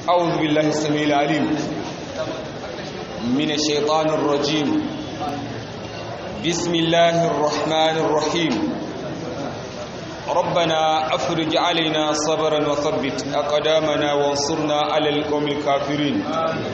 أعوذ بالله السميع العليم من الشيطان الرجيم بسم الله الرحمن الرحيم ربنا أفرج علينا صبرا وثبت أقدامنا وانصرنا على القوم الكافرين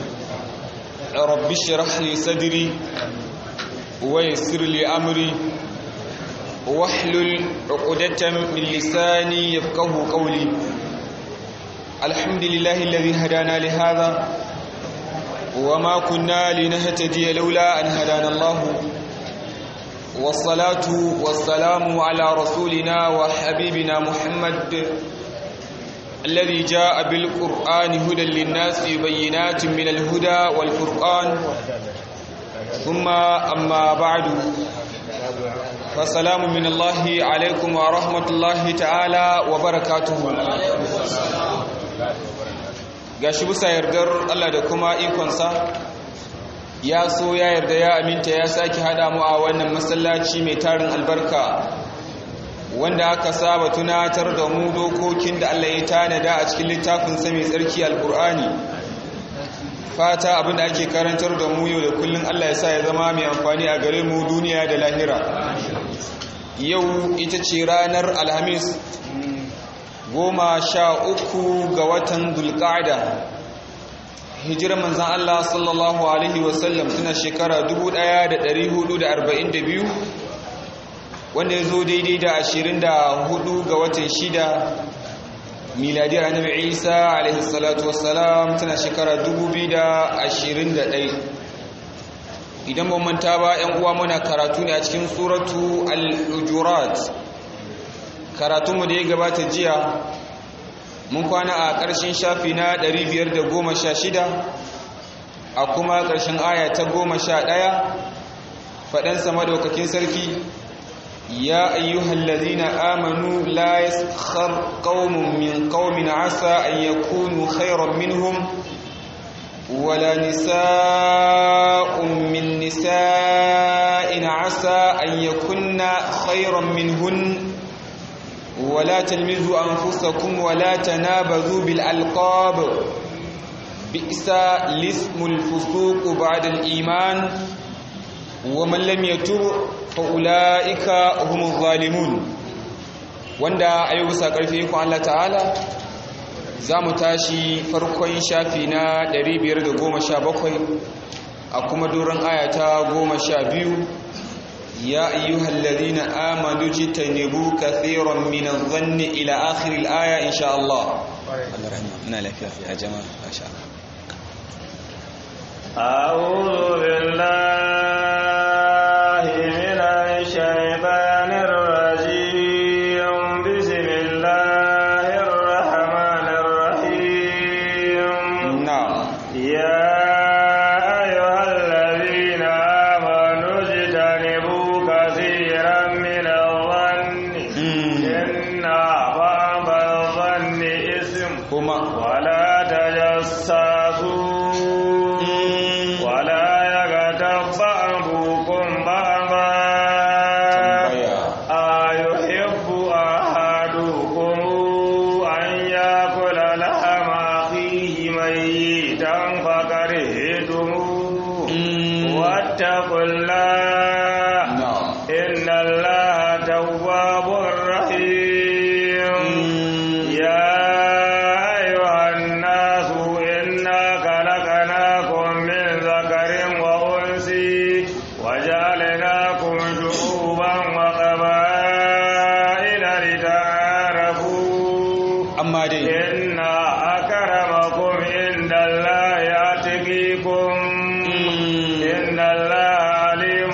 رب اشرح لي صدري ويسر لي أمري واحلل عقدة من لساني يفقه قولي الحمد لله الذي هدانا لهذا وما كنا لنهتدي لولا أن هدانا الله والصلاة والسلام على رسولنا وحبيبنا محمد الذي جاء بالقرآن هدى للناس بينات من الهدى والفرقان ثم أما بعد فسلام من الله عليكم ورحمة الله تعالى وبركاته gashi bisa yardar Allah da kuma ikonsa ya so ya yarda ya aminta ya sake hada mu a wannan masallaci mai tarin albarka wanda aka saba tunatar da mu dokokin da Allah ya tanada a cikin littafin sa mai tsarki alkur'ani fata abinda ake karantar da mu yau da kullun Allah ya sa ya zama mai amfani a gare mu duniya da lahira yau ita ce ranar alhamis goma sha uku ga watan dulƙada hijirar manzan Allah sallallahu Alaihi wasallam suna shekara 1442 wanda ya zo daidai da 24 ga watan shida miladiyar annabi isa alaihi salatu wassalam tana shekara 2021 idan ba manta ba 'yan uwa muna karatu ne a cikin suratu al-hujurat karatunmu da ya gabata jiya mun kwana a ƙarshen shafi na 516 a kuma ƙarshen aya ta 11 faɗansa madaukakin sarki ya ayyuhal ladina amanu la yaskhar qaumun min qaumin asa an yakunu khayran minhum ولا نساء من نساء عسى أن يكن خيرا منهن ولا تلمزوا أنفسكم ولا تنابذوا بالألقاب بئس الاسم الفسوق بعد الإيمان ومن لم يتب فأولئك هم الظالمون wanda a yau bisa ƙarfi ku Allah ta'ala za mu tashi farkon shafi na 517 a kuma doron ayata 12 يا أيها الذين آمنوا اجتنبوا كثيرا من الظن إلى آخر الآية إن شاء الله الله رحمة لك يا جماعة ما شاء الله أعوذ بالله من الشيطان الرجيم بسم الله الرحمن الرحيم نعم يا أيها الذين آمنوا اجتنبوا كثيرا من الظن إن بعض الظن إثم هما ولا تجسسوا ولا يغتب بعضكم بعضا أيحب أحدكم أن يأكل لحم أخيه ميتا فكرهتموه واتقوا الله نعم إن الله تواب رحيم يا أيها الناس إنا خلقناكم من ذكر وأنثى وجعلناكم شعوبا وقبائل لتعارفوا أما دي إن أكرمكم عند الله أتقيكم إن الله عليم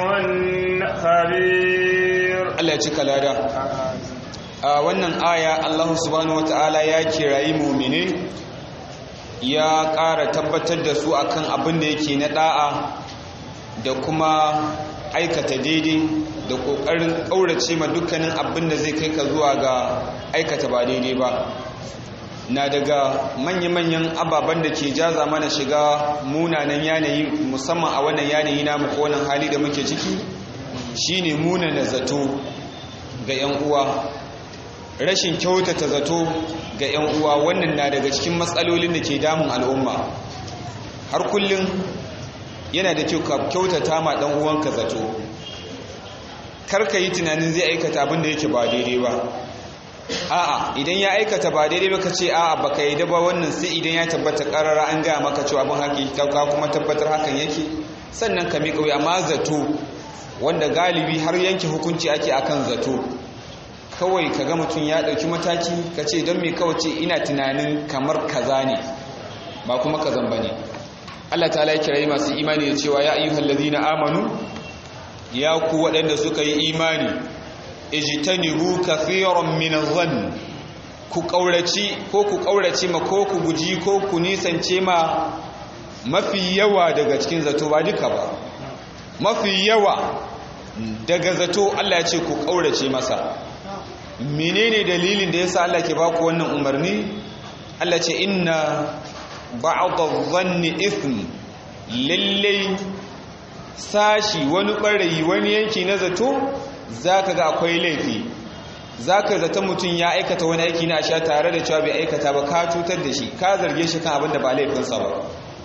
خبير Allah ya cika lada a wannan aya Allah subhanahu wataala ya kirayi mu'mine ya ƙara tabbatar da su akan abin da yake na da'a da kuma aikata daidai da ƙoƙarin ƙaurace ma dukkanin abin da zai kai ka zuwa ga aikata ba daidai ba na daga manya-manyan ababen da ke jaza mana shiga munanan yanayi musamman a wannan yanayi namu ko wannan hali da muke ciki shine munana zato ga 'yan uwa rashin kyautata zato ga 'yan uwa wannan na daga cikin matsalolin da ke damun al'umma har kullum yana da kyau ka kyautata ma ɗan uwanka zato karka yi tunanin zai aikata abin da yake ba daidai ba a'a idan ya aikata ba daidai ba ka ce a'a baka yi da ba wannan sai idan ya tabbata karara an gaya maka cewa abin haka ka kuma tabbatar hakan yake sannan ka miƙa wuya amma zato wanda galibi har yanke hukunci ake akan zato kawai ka ga mutum ya ɗauki mataki ka ce don me kawai ce ina tunanin kamar kaza ne ba kuma kazan ba ne Allah ta ya kirayi masu imani da cewa ya ayyuhal ladina amanu ya ku waɗanda suka yi imani ijtanibu kathiran min adh-dhann ku kauraci ko ku kaurace ma ko ku guji ko ku nisance ma mafi yawa daga cikin zato ba duka ba mafi yawa daga zato Allah ya ce ku kaurace masa menene dalilin da yasa Allah ke baku wannan umarni Allah ce inna ba'd adh-dhanni ithm lallai sashi wani ɓarayi wani yanki na zato za ka ga akwai laifi za ka zata mutum ya aikata wani aiki na sha tare da cewa bai aikata ba ka cutar da shi ka zarge shi kan abin da ba laifinsa ba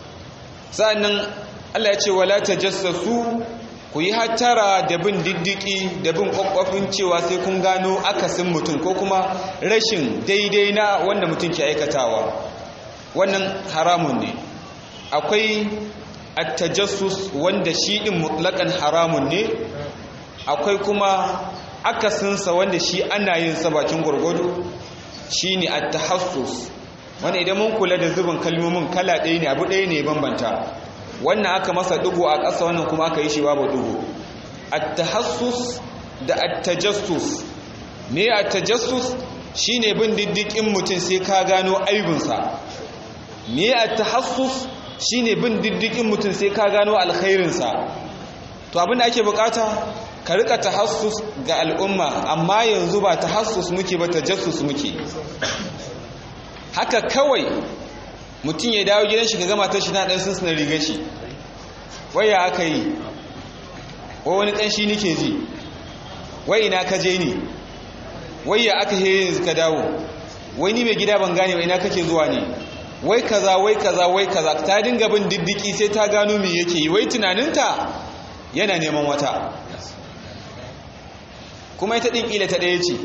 sa'annan allah ya ce wala ta jassasu ku yi hattara da bin diddiki da bin kwakwafin cewa sai kun gano akasin mutum ko kuma rashin daidai na wanda mutum ke aikatawa wannan haramun ne akwai attajassus wanda shi din mutlakan haramun ne akwai kuma akasinsa wanda shi ana yin sa bakin gurgudu shine attahassus wanda idan mun kula da zubin kalmomin kala ɗaya ne abu ɗaya ne bambanta wannan aka masa dugu a ƙasa wannan kuma aka yi shi babu dugu attahassus da attajassus me attajassus shine bin diddikin mutum sai ka gano aibinsa me attahassus shine bin diddikin mutum sai ka gano alkhairinsa to abin da ake bukata ka rika tahassus ga al'umma amma yanzu ba tahassus muke ba tajassus muke haka kawai mutum ya dawo gidan shi ga gama ta shi na dan sunsunan riga shi waya aka yi wai wani kanshi nike ji wai ina ka je ni wai ya aka he yanzu ka dawo wai ni mai gida ban gane wa ina kake zuwa ne wai kaza wai kaza wai kaza ta dinga bin diddiki sai ta gano me yake yi wai tunaninta yana neman wata kuma ita din kila ta ɗaya ce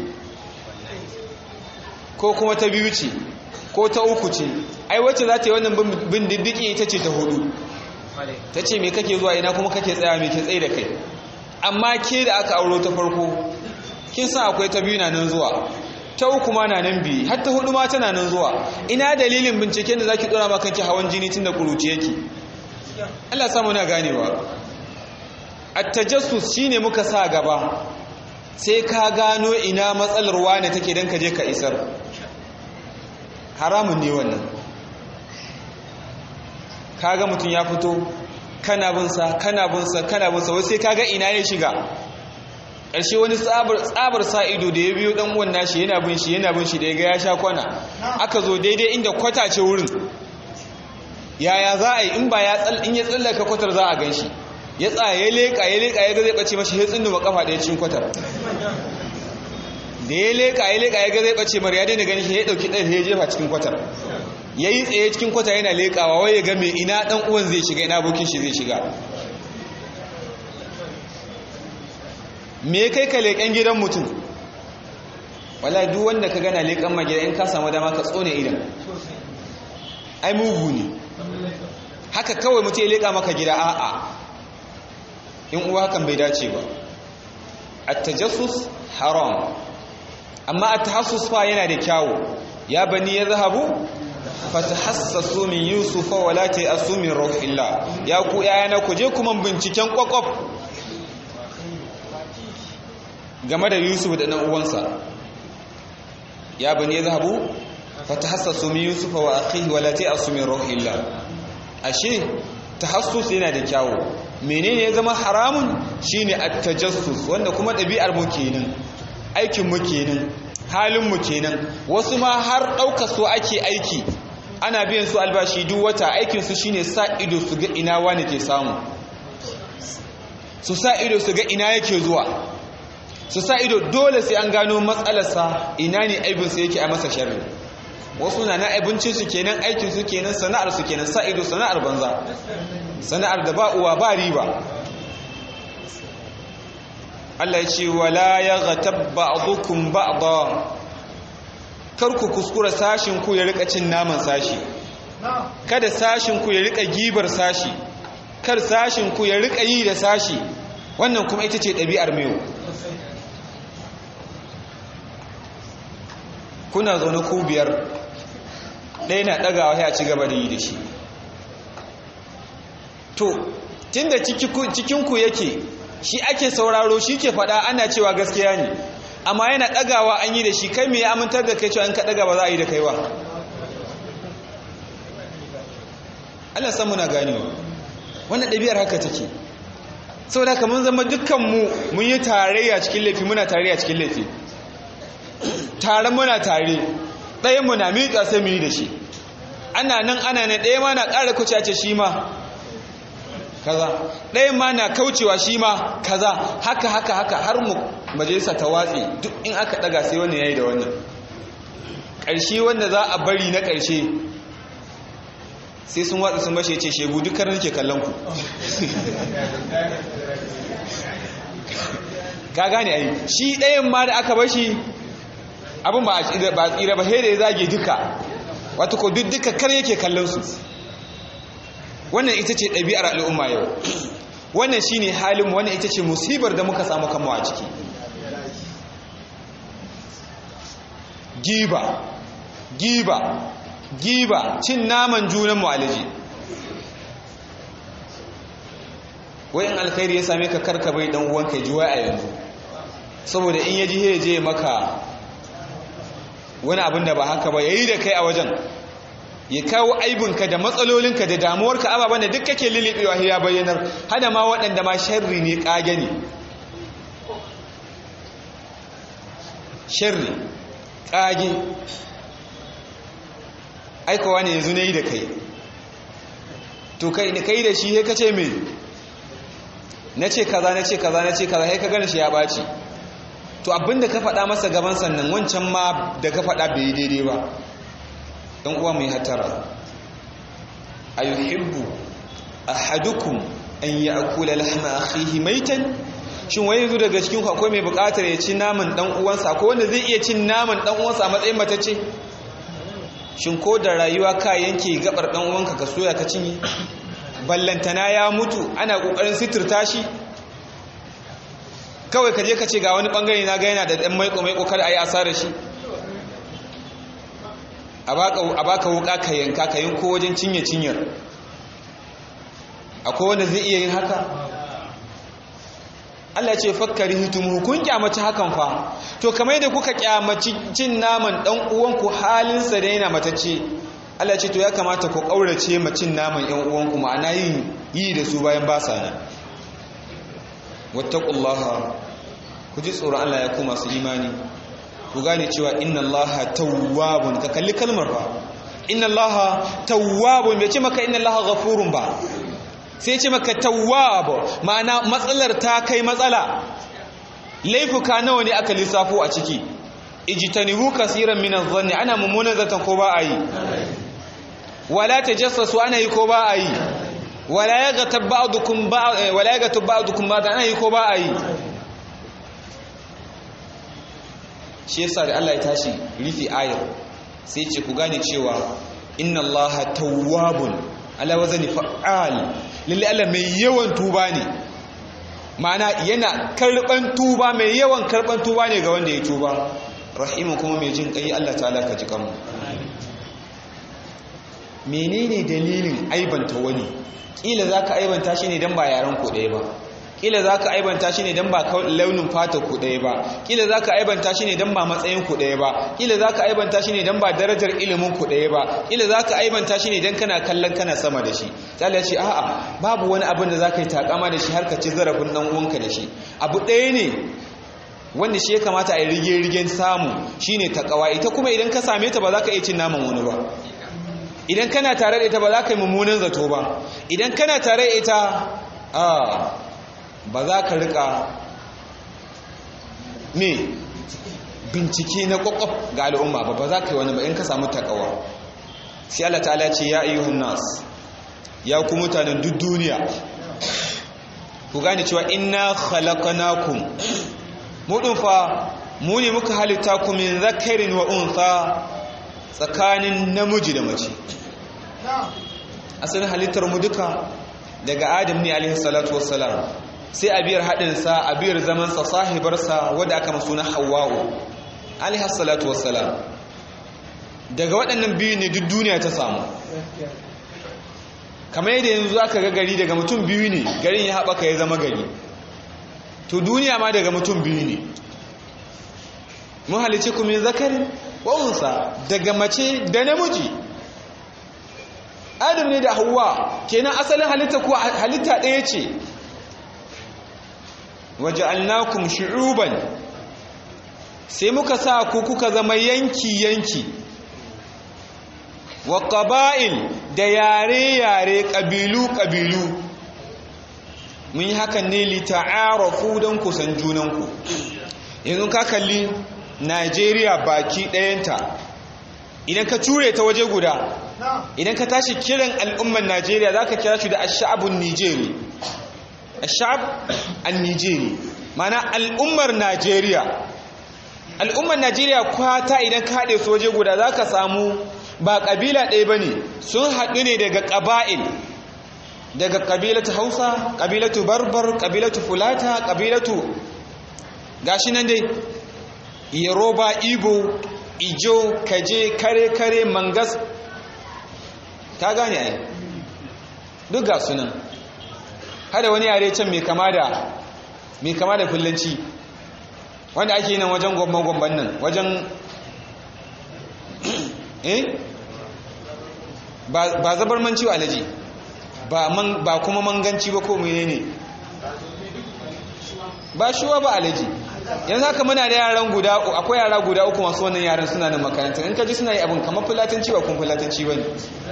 ko kuma ta biyu ce ko ta uku ce ai wacce za ta yi wannan bin diddiki ita ce ta hudu ta ce me kake zuwa ina kuma kake tsaya me ke tsaye da kai amma ke da aka auro ta farko kin san akwai ta biyu na nan zuwa ta uku ma na nan biyu har ta hudu ma tana nan zuwa ina dalilin binciken da zaki dora maka kanki hawan jini tunda kuruci yake Allah samu na ganewa at-tajassus shine muka sa gaba sai ka gano ina matsalar wane take dan ka je ka isar haramun ne wannan kaga mutum ya fito kana bin sa kana bin sa kana bin sa wai sai kaga ina ya shiga ƙarshe wani tsabar sa ido da ya biyo dan uwan nashi yana bin shi yana bin shi da ya ga ya sha kwana aka zo daidai inda kwata ce wurin yaya za a yi in ba ya in ya tsallaka kwatar za a gan shi ya tsaya ya leƙa ya leƙa ya ga zai ɓace mashi ya tsindu kafa ɗaya cikin kwatar da ya leƙa ya leƙa ya ga zai ɓace mara ya daina gani shi ya ɗauki ɗaya ya jefa cikin kwatar ya yi tsaye cikin kwata yana leƙawa wai ya ga mai ina ɗan uwan zai shiga ina abokin shi zai shiga me kai ka leƙen gidan mutum wala duk wanda ka gana leƙen magida in ka samu dama ka tsone idan ai mugu ne haka kawai mutum ya leƙa maka gida a'a in uwa hakan bai dace ba at-tajassus haram amma at-tahassus fa yana da kyawu ya bani yadhhabu fatahassasu min yusufa wala ta'asu min ruhillah ya ku yayana ku je kuma binciken kwakwaf game da yusuf da ɗan uwansa ya bani yadhhabu fatahassasu min yusufa wa akhihi wala ta'asu min ruhillah ashe tahassus yana da kyawu menene ya zama haramun shine at-tajassus wanda kuma ɗabi'ar mu kenan aikin mu kenan halin mu kenan wasu ma har ɗauka su ake aiki ana biyan su albashi duk wata aikin su shine sa ido su ga ina wani ke samu su sa ido su ga ina yake zuwa su sa ido dole sai an gano matsalarsa ina ne aibinsa yake a masa sharri wasu na na abincinsu kenan aikinsu kenan sana'arsu kenan sa ido sana'ar banza sana'ar da ba uwa ba riba Allah ya ce wala ya ghatab ba'dukum ba'da kar ku kuskura sashin ku ya rika cin naman sashi kada sashin ku ya rika gibar sashi kar sashin ku ya rika yi da sashi wannan kuma ita ce ɗabi'ar mewu kuna zaune ku biyar ɗaya na ɗagawa ya ci gaba da yi da shi to tunda cikinku yake shi ake sauraro shi ke faɗa ana cewa gaskiya ne amma yana ɗagawa an yi da shi kai mai amintar da kai cewa in ka ɗaga ba za a yi da kaiwa Allah san muna ganewa wannan ɗabi'ar haka take saboda haka mun zama dukkanmu mun yi tarayya cikin laifi muna tarayya cikin laifi tare muna tare ɗayan mu na miƙa sai mu yi da shi ana nan ana nan ɗaya ma na ƙara kuce ce shi ma kaza ɗaya ma na kaucewa shi ma kaza haka haka haka har mu majalisa ta watsi duk in aka ɗaga sai wannan yayi da wannan ƙarshe wanda za a bari na ƙarshe sai sun watsa sun bashe ce shegu dukkan nake kallon ku ka gane ai shi ɗayan ma da aka bashi abin ba a tsira ba sai da ya zage duka wato ko duk duka kar yake kallon su wannan ita ce ɗabi'ar al'umma yau wannan shine halin wannan ita ce musibar da muka samu kanmu a ciki giba giba giba cin naman junan mu alaji wai in alkhairi ya same ka karka bai dan uwanka ji wai a yanzu saboda in yaji he je maka wani abin da ba haka ba yayi da kai a wajen ya kawo aibinka da matsalolinka da damuwarka ababen da duk kake lilibewa ya bayyanar hada ma waɗanda ma sharri ne ƙage ne sharri ƙage aikowa ne yanzu na yi da kai to kai da kai da shi ya kace mai na ce kaza na ce kaza na ce kaza ya ka gani shi ya ɓaci to abinda ka faɗa masa gaban sannan wancan ma da ka faɗa bai yi daidai ba ɗan uwa mai hatara a yuhibbu ahadukum an yi akula lahma akhihi maitan shin wai yanzu daga cikin akwai mai buƙatar ya ci naman ɗan uwansa akwai wanda zai iya cin naman ɗan uwansa a matsayin matacce shin ko da rayuwa ka yanke gabar ɗan uwanka ka soya ka cinye ballantana ya mutu ana ƙoƙarin sitirta shi kawai ka je ka ce ga wani ɓangare na ga yana da ɗan maiko maiko kada a yi asarar shi a baka wuka ka yanka ka yanko wajen cinye cinyar akwai wanda zai iya yin haka Allah ce fakkari hitum kun kyamaci hakan fa to kamar da kuka kyamaci cin naman dan uwanku halinsa da yana matacce Allah ce to ya kamata ku kaurace ma cin naman yan uwanku ma'ana yin yi da su bayan ba sa nan wattaqullaha ku ji tsoron Allah ya ku masu imani ku gane cewa inna allaha tawwabun ka kalli kalmar ba inna allaha tawwabun bai ce maka inna allaha ghafurun ba sai ce maka tawwab ma'ana matsalar ta kai matsala laifuka nawa ne aka lissafo a ciki ijtanibu kaseeran min adh-dhanni ana mummunan zatan ko ba a yi wala tajassasu ana yi ko ba a yi wala yaghtab ba'dukum ba'd wala yaghtab ba'dukum ba'd ana yi ko ba a yi shi yasa da Allah ya tashi rufe ayar sai ce ku gane cewa inna allaha tawwabun ala wazani fa'al lalle Allah mai yawan tuba ne ma'ana yana karban tuba mai yawan karban tuba ne ga wanda ya tuba rahimu kuma mai jin kai Allah ta'ala ka ji kanmu menene dalilin aibanta wani kila zaka aibanta shi ne dan ba yaran ku ɗaya ba kila za ka aibanta shi ne don ba launin fata ku ɗaya ba kila za ka aibanta shi ne don ba matsayin ku ɗaya ba kila za ka aibanta shi ne don ba darajar ilimin ku ɗaya ba kila za ka aibanta shi ne don kana kallon kana sama da shi tsala ce a'a babu wani abin da za ka yi takama da shi har ka ci zarafin ɗan uwanka da shi abu ɗaya ne wanda shi ya kamata a yi rige-rigen samu shine takawa ita kuma idan ka same ta ba za ka iya cin naman wani ba idan kana tare da ita ba za ka yi mummunan zato ba idan kana tare da ita a ba za ka rika me bincike na kwakwaf ga al'umma ba ba za ka yi wani ba in ka samu takawa sai Allah ta'ala ce ya ayyuhan nas ya ku mutanen duk duniya ku gane cewa inna khalaqnakum mu din fa mu ne muka halitta ku min zakarin wa untha tsakanin namiji da mace asalin halittar mu duka daga adam ne alaihi salatu wassalam sai abiyar haɗinsa abiyar zamansa sahibarsa wadda aka masu na hawa'u alaihi salatu wassalam daga waɗannan biyu ne duk duniya ta samu kamar yadda yanzu aka ga gari daga mutum biyu ne garin ya haɓaka ya zama gari to duniya ma daga mutum biyu ne mun halice ku min zakarin wa'unsa daga mace da namiji adam ne da hawa kenan asalin halitta ko halitta ɗaya ce waja'alnakum shu'uban sai muka sa ku kuka zama yanki yanki wa qaba'il da yare yare kabilu kabilu mun yi hakan ne li ta'arafu dan kusan junanku yanzu ka kalli Najeriya baki ɗayanta idan ka ture ta waje guda idan ka tashi kiran al'ummar Najeriya zaka kira shi da ash-sha'bun Nijeri ashab an-nijeri mana al'ummar najeriya al'ummar najeriya kwata idan ka haɗe su waje guda za ka samu ba ƙabila ɗaya ba ne sun haɗu ne daga ƙaba'il daga ƙabilatu hausa ƙabilatu barbar ƙabilatu fulata ƙabilatu gashi nan dai yoruba igbo ijo kaje kare kare mangas ta gane ai duk ga sunan hada wani yare can mai kama da mai kama da fullanci wanda ake nan wajen gwamban-gwamban nan wajen eh ba zabar manci alaji ba kuma manganci ba ko mene ne ba shuwa ba alaji yanzu haka muna da yaran guda akwai yara guda uku masu wannan yaran suna da makaranta in ka ji suna yi abin kamar fulatanci ba kun fulatanci ba ne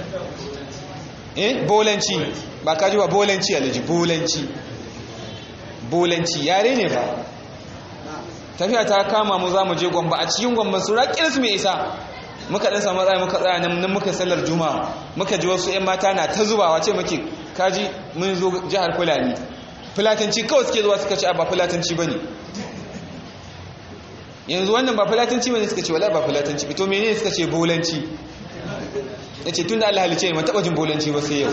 eh bolanci ba ka ji ba bolanci alaji bolanci bolanci yare ne ba tafiya ta kama mu za mu je gwamba a cikin gwamba su raƙin su mai isa muka ɗan samu tsaya muka tsaya nan muka sallar juma'a muka ji wasu 'yan mata na ta zubawa ce muke kaji mun zo jihar fulani fulatanci kawai suke zuwa suka ce ba fulatanci ba ne yanzu wannan ba fulatanci ba ne suka ce wala ba fulatanci ito mene suka ce bolanci ya ce tun da allah halice ne taɓa jin bolanci ba sai yau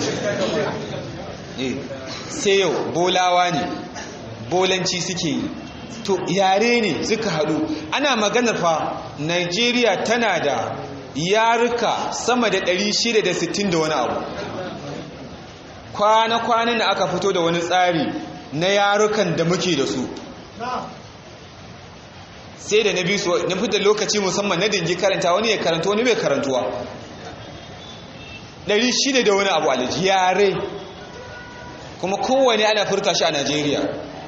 sai yau bolawa ne bolanci suke yi to yare ne suka haɗu ana maganar fa nigeria tana da yaruka sama da 660 da wani abu kwana-kwanan da aka fito da wani tsari na yarukan da muke da su sai da na bi su na da lokaci musamman na dingi karanta wani ya karanta wani bai karantuwa 600 da wani abu alaji yare kuma kowane ana furta shi a nigeria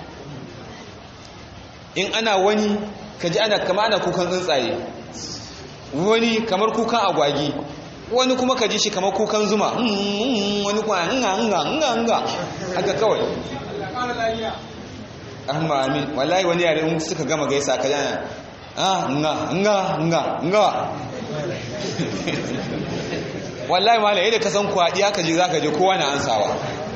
in ana wani kaji ana kama ana kukan tsuntsaye wani kamar kukan agwagi wani kuma kaji shi kamar kukan zuma wani kuma nga nga nga nga haka kawai amma amin wallahi wani yare in suka gama gaisa ka yana ah nga nga nga nga wallahi malai yadda ka san kwaɗi haka je zaka je kowa na ansawa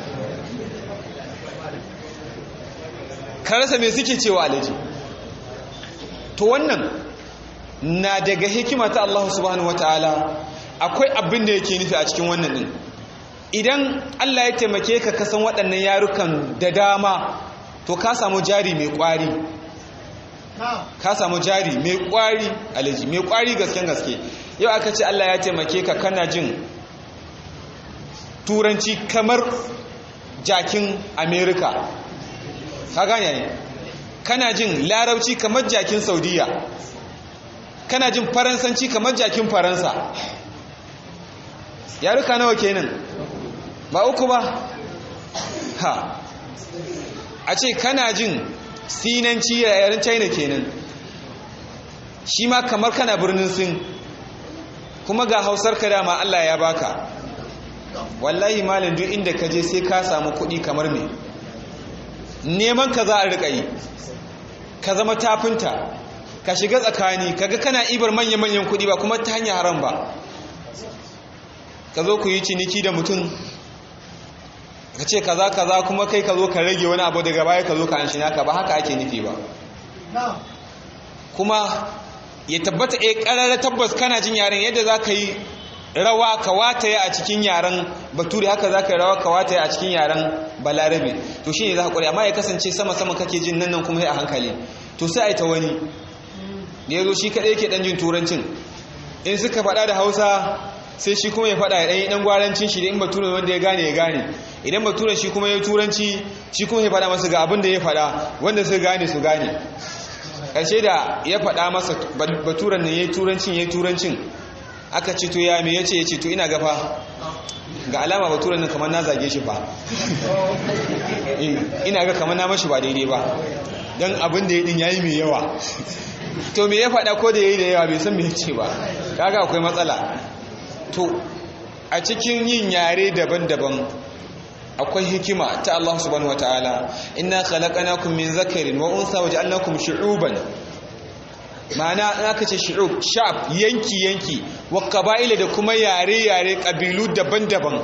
karasa me suke cewa alaji to wannan na daga hikima ta Allah subhanahu wataala akwai abin da yake nufi a cikin wannan din idan Allah ya taimake ka kasan waɗannan yarukan da dama to ka samu jari mai ƙwari ka samu jari mai ƙwari alaji mai ƙwari gasken gaske yau aka ce Allah ya taimake ka kana jin turanci kamar jakin america ka gane ne kana jin larabci kamar jakin saudiya kana jin faransanci kamar jakin faransa yaruka nawa kenan ba uku ba ha a ce kana jin sinanci a yaren china kenan shi ma kamar kana birnin sin kuma ga hausar ka dama allah ya baka wallahi malin duk inda ka je sai ka samu kuɗi kamar me neman ka za a riƙa yi ka zama tafinta ka shiga tsakani kaga kana ibar manya-manyan kuɗi ba kuma ta hanyar haram ba ka zo ku yi ciniki da mutum ka ce kaza kaza kuma kai ka zo ka rage wani abu daga baya ka zo ka an shi naka ba haka ake nufi ba kuma ya tabbata a ƙararra tabbas kana jin yaren yadda za ka yi rawa ka wataye a cikin yaren bature haka za ka yi rawa ka wataye a cikin yaren balarabe to shi ne za ka ƙware amma ya kasance sama-sama kake jin nan nan kuma a hankali to sai a yi ta wani da ya zo shi kaɗai ke ɗan jin turancin in suka faɗa da hausa sai shi kuma ya faɗa ya ɗanyi ɗan gwarancin shi da in bature wanda ya gane ya gane idan bature shi kuma ya turanci shi kuma ya faɗa masa ga abin da ya faɗa wanda su gane su gane ƙarshe da ya faɗa masa baturen nan ya yi turancin ya yi turancin aka ce to ya me ya ce ya ce to ina gafa ga alama baturen nan kamar na zage shi ba ina ga kamar na mashi ba daidai ba don abin da ya ɗin ya yi mai yawa to me ya faɗa ko da ya yi da yawa bai san me ya ce ba kaga akwai matsala to a cikin yin yare daban-daban akwai hikima ta Allah subhanahu wataala inna khalaqnakum min zakarin wa unsa waja'alnakum shu'uban ma'ana in aka ce shu'ub shaf yanki yanki wa qaba'ila da kuma yare yare kabilu daban-daban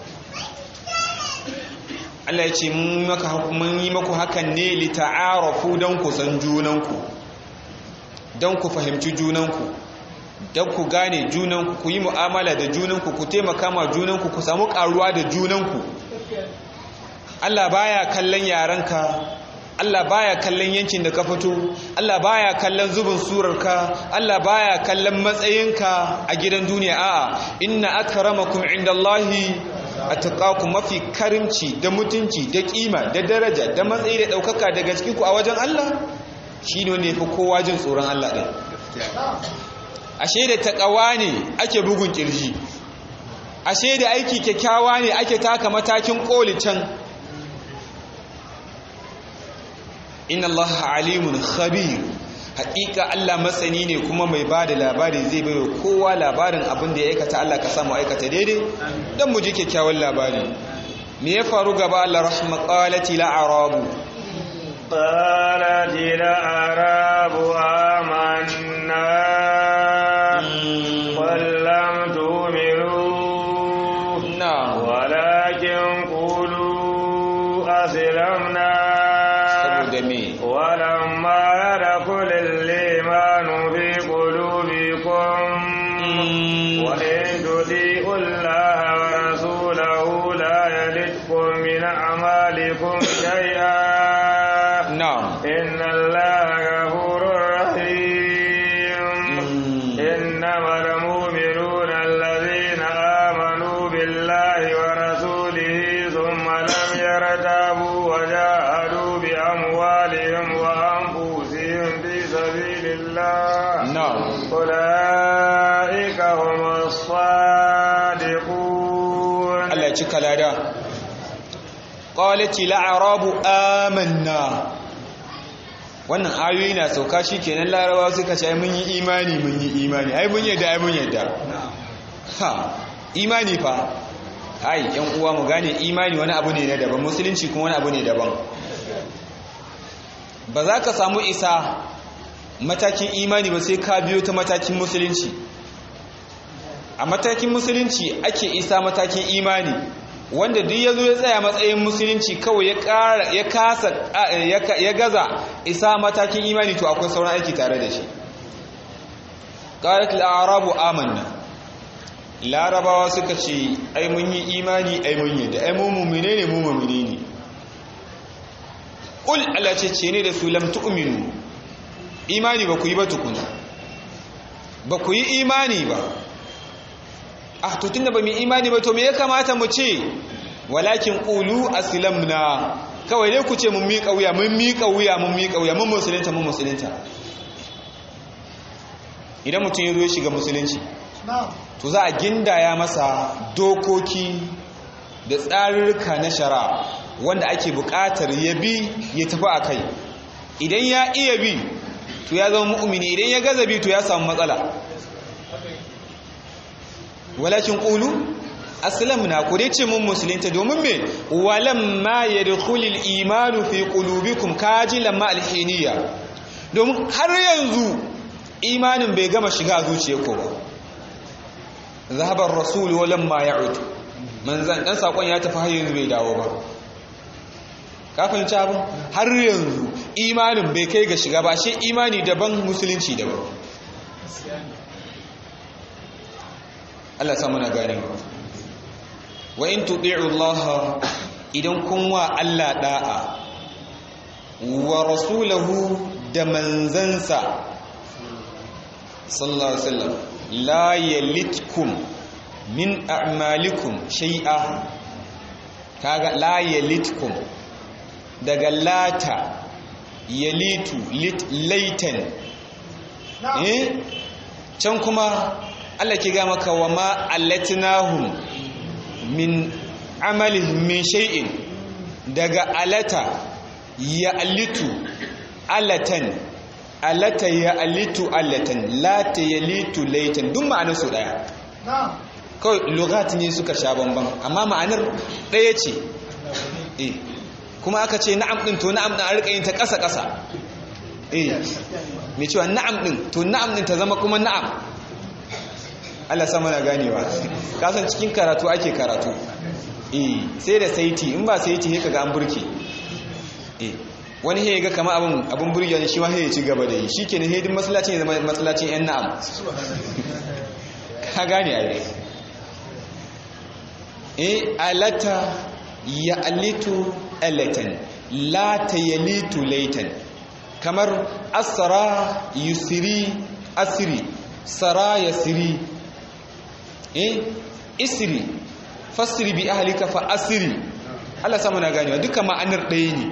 Allah ya ce mun maka mun yi maku hakan ne li ta'arafu dan ku san junanku dan ku fahimci junanku dan ku gane junanku ku yi mu'amala da junanku ku taimaka ma junanku ku samu karuwa da junanku Allah baya kallon yarenka Allah baya kallon yankin da ka fito Allah baya kallon zubin surarka Allah baya kallon matsayinka a gidan duniya a'a inna akramakum indallahi atqakum mafi karimci da mutunci da kima da daraja da matsayi da daukaka daga cikin ku a wajen Allah shine wanda yafi kowa jin tsoron Allah din ashe da takawa ne ake bugun kirji ashe da aiki kyakkyawa ne ake taka matakin koli can inna Allah alimun khabir haƙiƙa Allah masani ne kuma mai ba da labari zai bai wa kowa labarin abin da ya aikata Allah ka samu aikata daidai don mu ji kyakkyawan labari me ya faru gaba Allah rahma qalati la arabu qalati la arabu amanna wallam tu'minu na'am walakin qulu aslamna saboda me ولما يدخل الإيمان في قلوبكم وإن تطيعوا الله ورسوله لا يلدكم من أعمالكم شيئا na'am إن الله غفور رحيم إنما المؤمنون الذين آمنوا بالله ورسوله ثم لم يرتابوا وجاهدوا بأموالهم وأنفسهم في سبيل الله na'am أولئك هم الصادقون Allah ya cika lada qalati la'arabu amanna wannan ayoyi na sauka shikenan larabawa suka ce ai mun yi imani mun yi imani ai mun yadda ai mun yadda ha imani fa ai yan uwa mu gane imani wani abu ne na daban musulunci kuma wani abu ne daban ba za ka samu isa matakin imani ba sai ka biyo ta matakin musulunci a matakin musulunci ake isa matakin imani wanda duk ya zo ya tsaya matsayin musulunci kawai ya ƙara ya kasa ya gaza isa matakin imani to akwai sauran aiki tare da shi qalat al-arabu amanna larabawa suka ce ai mun yi imani ai mun yi da ai mu mu'mine ne mu mu'mine ne qul Allah ce ce ne da su lam tu'minu imani ba ku yi ba tukuna ba ku yi imani ba ah to tunda ba mu imani ba to me ya kamata mu ce walakin qulu aslamna kawai dai ku ce mun miƙa wuya mun miƙa wuya mun miƙa wuya mun musulunta mun musulunta idan mutum ya zo ya shiga musulunci to za a gindaya masa dokoki da tsarurruka na shara wanda ake buƙatar ya bi ya tafi a kai idan ya iya bi to ya zama mu'mini idan ya gaza bi to ya samu matsala walakin qulu aslamna ku dai ce mun musulunta domin me walamma yadkhulul imanu fi qulubikum kaji lamma alhiniya domin har yanzu imanin bai gama shiga zuciya ko ba zahabar rasulu walan ma ya'ud manzan dan sakon ya tafi har yanzu bai dawo ba ka fahimci abin har yanzu imanin bai kai ga shiga ba shi imani daban musulunci daban Allah samu na gane wa in tuɗi'u Allah idan kun wa Allah da'a wa rasulahu da manzansa sallallahu alaihi wasallam la yalitkum min a'malikum shay'a kaga la yalitkum daga lata yalitu lit laitan eh can kuma Allah ke ga maka wa ma allatnahum min amalihim min shay'in daga alata ya alitu alatan alata ya alitu alatan lata ya litu laitan duk ma'anar su daya kawai lugat ne suka sha bambam amma ma'anar daya ce eh kuma aka ce na'am din to na'am din a rika yin ta ƙasa ƙasa eh mai cewa na'am din to na'am din ta zama kuma na'am Allah sama na ganewa kasan cikin karatu ake karatu eh sai da saiti in ba saiti sai kaga an burke eh wani he ga kama abun abun burge ne shi ma he ya ci gaba da yi shikenan he din masallacin ya zama masallacin yan na'am ka gane ai eh alata ya alitu alatan la tayalitu laitan kamar asra yusri asri sara yasri eh isri fasri bi ahlika fa asri Allah samu na ganewa duka ma'anar ɗaya ne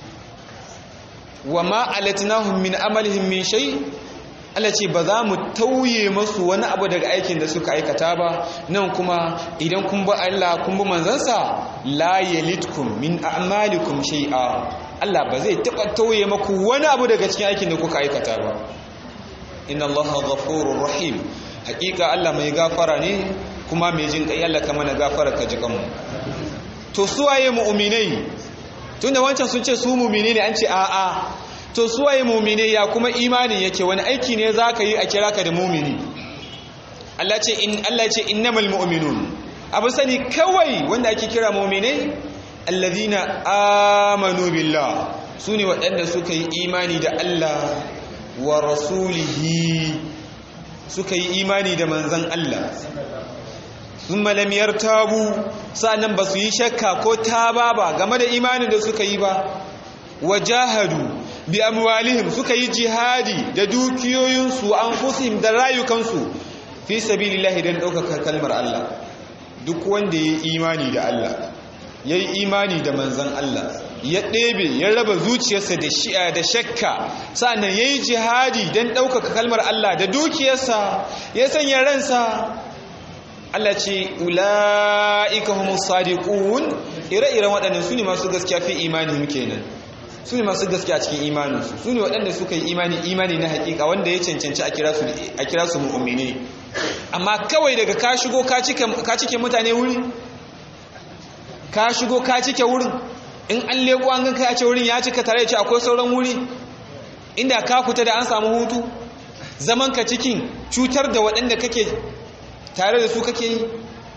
wa ma alatnahum min amalihim min shay Allah ce ba za mu tauye masu wani abu daga aikin da suka aikata ba nan kuma idan kun bi Allah kun bi manzansa la yalitkum min a'malikum shay'a Allah ba zai taba tauye maku wani abu daga cikin aikin da kuka aikata ba inna Allaha ghafurur rahim hakika Allah mai gafara ne kuma mai jin kai Allah kama na gafara ka ji kanmu to suwaye mu'minai tunda wancan sun ce su mu'mini ne an ce a'a to suwaye mu'minai ya kuma imanin yake wani aiki ne zaka yi a kira ka da mu'mini Allah ce in Allah ce innamal mu'minun abu sani kawai wanda ake kira mu'minai alladhina amanu billah sune waɗanda suka yi imani da Allah wa rasulihi suka yi imani da manzan Allah sun malamiyar tabu sa'annan ba su yi shakka ko taba ba game da imanin da suka yi ba wa jahadu bi amwalihim suka yi jihadi da dukiyoyinsu an fusim da rayukansu fi sabilillahi don ɗaukaka kalmar Allah duk wanda ya yi imani da Allah ya yi imani da manzan Allah ya ɗebe ya raba zuciyarsa da shi'a da shakka sa'annan ya yi jihadi don ɗaukaka kalmar Allah da dukiyarsa ya sanya ransa Allah ce ula'ika humus sadiqun ire-iren waɗannan su ne masu gaskiya fi imanin kenan su ne masu gaskiya cikin imaninsu su ne waɗanda suka yi imani imani na hakika wanda ya cancanci a kira su mu'mini amma kawai daga ka shigo ka cike mutane wuri ka shigo ka cike wurin in an leko an ganka ya ce wurin ya cika tare da ce akwai sauran wuri inda ka fita da an samu hutu zaman ka cikin cutar da waɗanda kake tare da su kake yi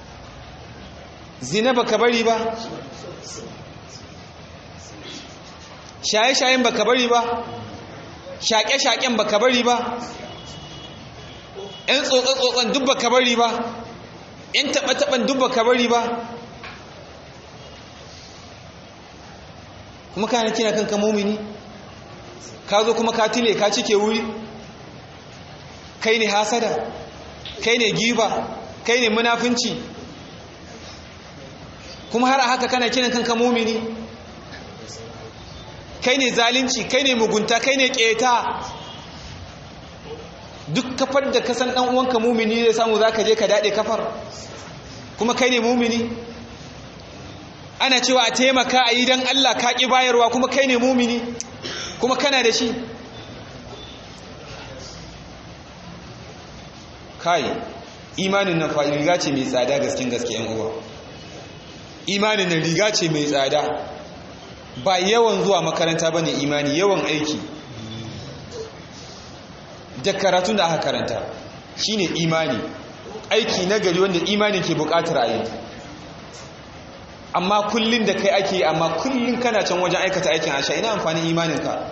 zina baka bari ba shaye-shayen baka bari ba shaƙe-shaƙen baka bari ba ‘yan tsotson duk baka bari ba ‘yan taɓa-taɓan duk baka bari ba kuma kana kina kanka mumini ka zo kuma ka tile ka cike wuri kai ne hasada kai ne giba kai ne munafinci kuma har a haka kana kiran kanka mumini kai ne zalunci kai ne mugunta kai ne keta duk kafar da kasan dan uwanka mumini zai samu zaka je ka dade kafar kuma kai ne mumini ana cewa a taimaka a yi don Allah ka ƙi bayarwa kuma kai ne mumini kuma kana da shi kai imanin nan fa riga ce mai tsada gaskin gaske yan uwa imanin nan riga ce mai tsada ba yawan zuwa makaranta bane imani yawan aiki da karatun da aka karanta shine imani aiki nagari wanda imani ke bukatar ayi amma kullun da kai ake amma kullun kana can wajen aikata aikin asha ina amfanin imaninka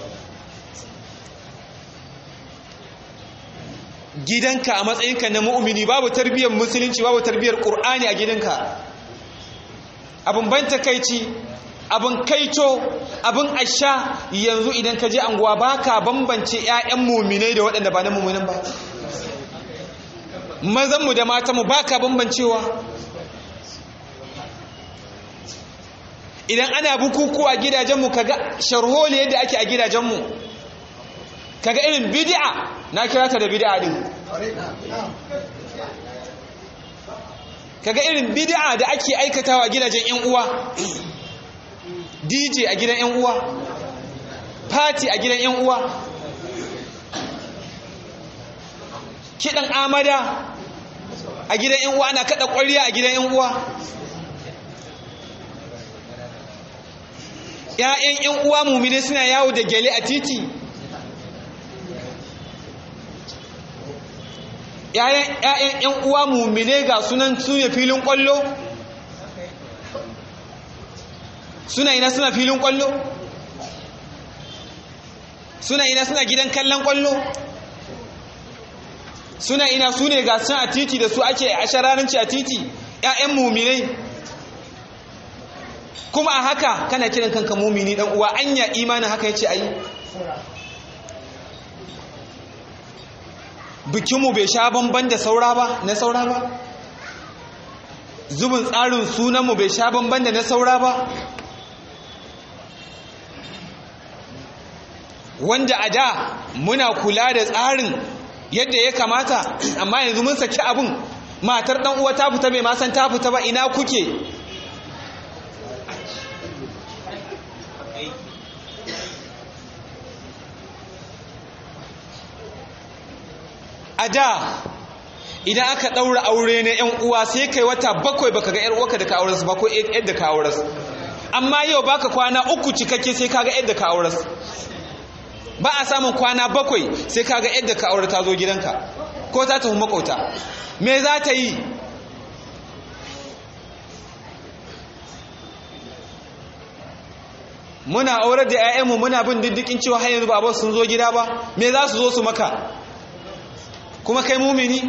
gidanka a matsayinka na mu'mini babu tarbiyyar musulunci babu tarbiyyar qur'ani a gidanka abin ban takeici abin kaito abin asha yanzu idan ka je anguwa baka bambance ƴaƴan mu'minai da waɗanda ba na mu'minan ba mazan mu da matan mu baka bambancewa idan ana bukukuwa gidajenmu kaga sharholi yadda ake a gidajenmu kaga irin bid'a na kira ta da bid'a din kaga irin bid'a da ake aikatawa gidajen yan uwa DJ a gidan yan uwa party a gidan yan uwa kidan amada a gidan yan uwa ana kada ƙwarya a gidan yan uwa ‘ya'yan ‘yan uwa mummine suna yawo da gele a titi ‘ya'yan ‘yan uwa mummine ga sunan suna filin ƙwallo suna ina suna filin ƙwallo suna ina suna gidan kallon ƙwallo suna ina su ne ga sun a titi da su ake a shararanci a titi ‘ya'yan mummine kuma a haka kana kiran kanka mumini dan uwa anya imanin haka yace ayi bikinmu bai sha bamban da saura ba na saura ba zubin tsarin sunanmu bai sha bamban da na saura ba wanda a da muna kula da tsarin yadda ya kamata amma yanzu mun saki abin matar dan uwa ta fita bai ma san ta fita ba ina kuke a da idan aka ɗaura aure na 'yan uwa sai kai wata bakwai baka ga 'yar uwarka da ka aure su ba ko yadda ka aure su amma yau baka kwana uku cikakke sai kaga yadda ka aure su ba a samun kwana bakwai sai kaga yadda ka aure ta zo gidanka ko ta tafi makauta me za ta yi muna aurar da 'ya'yanmu muna bin diddikin cewa har yanzu ba sun zo gida ba me za su zo su maka kuma kai mumini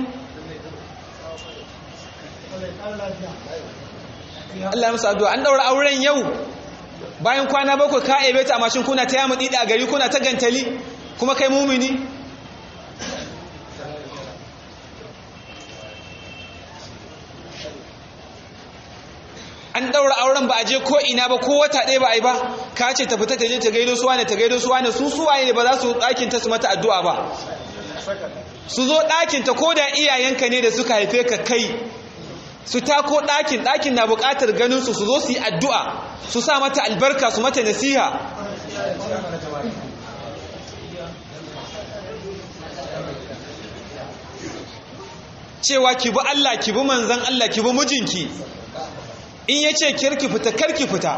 Allah ya musu addu'a an daura auren yau bayan kwana bakwai ka ebe ta mashin kuna ta yamu dida a gari kuna ta gantali kuma kai mumini an daura auren ba a je ko ina ba ko wata ɗaya ba a yi ba ka ce ta fita ta je ta gaido suwa ne ta gaido suwa ne su suwaye ne ba za su ɗakin ta su mata addu'a ba su zo ɗakinta ko da iyayenka ne da suka haife ka kai su tako ɗakin ɗakin na buƙatar ganinsu su zo su yi addu'a su sa mata albarka su mata nasiha cewa ki bi Allah ki bi manzan Allah ki bi mijinki in ya ce kirki fita karki fita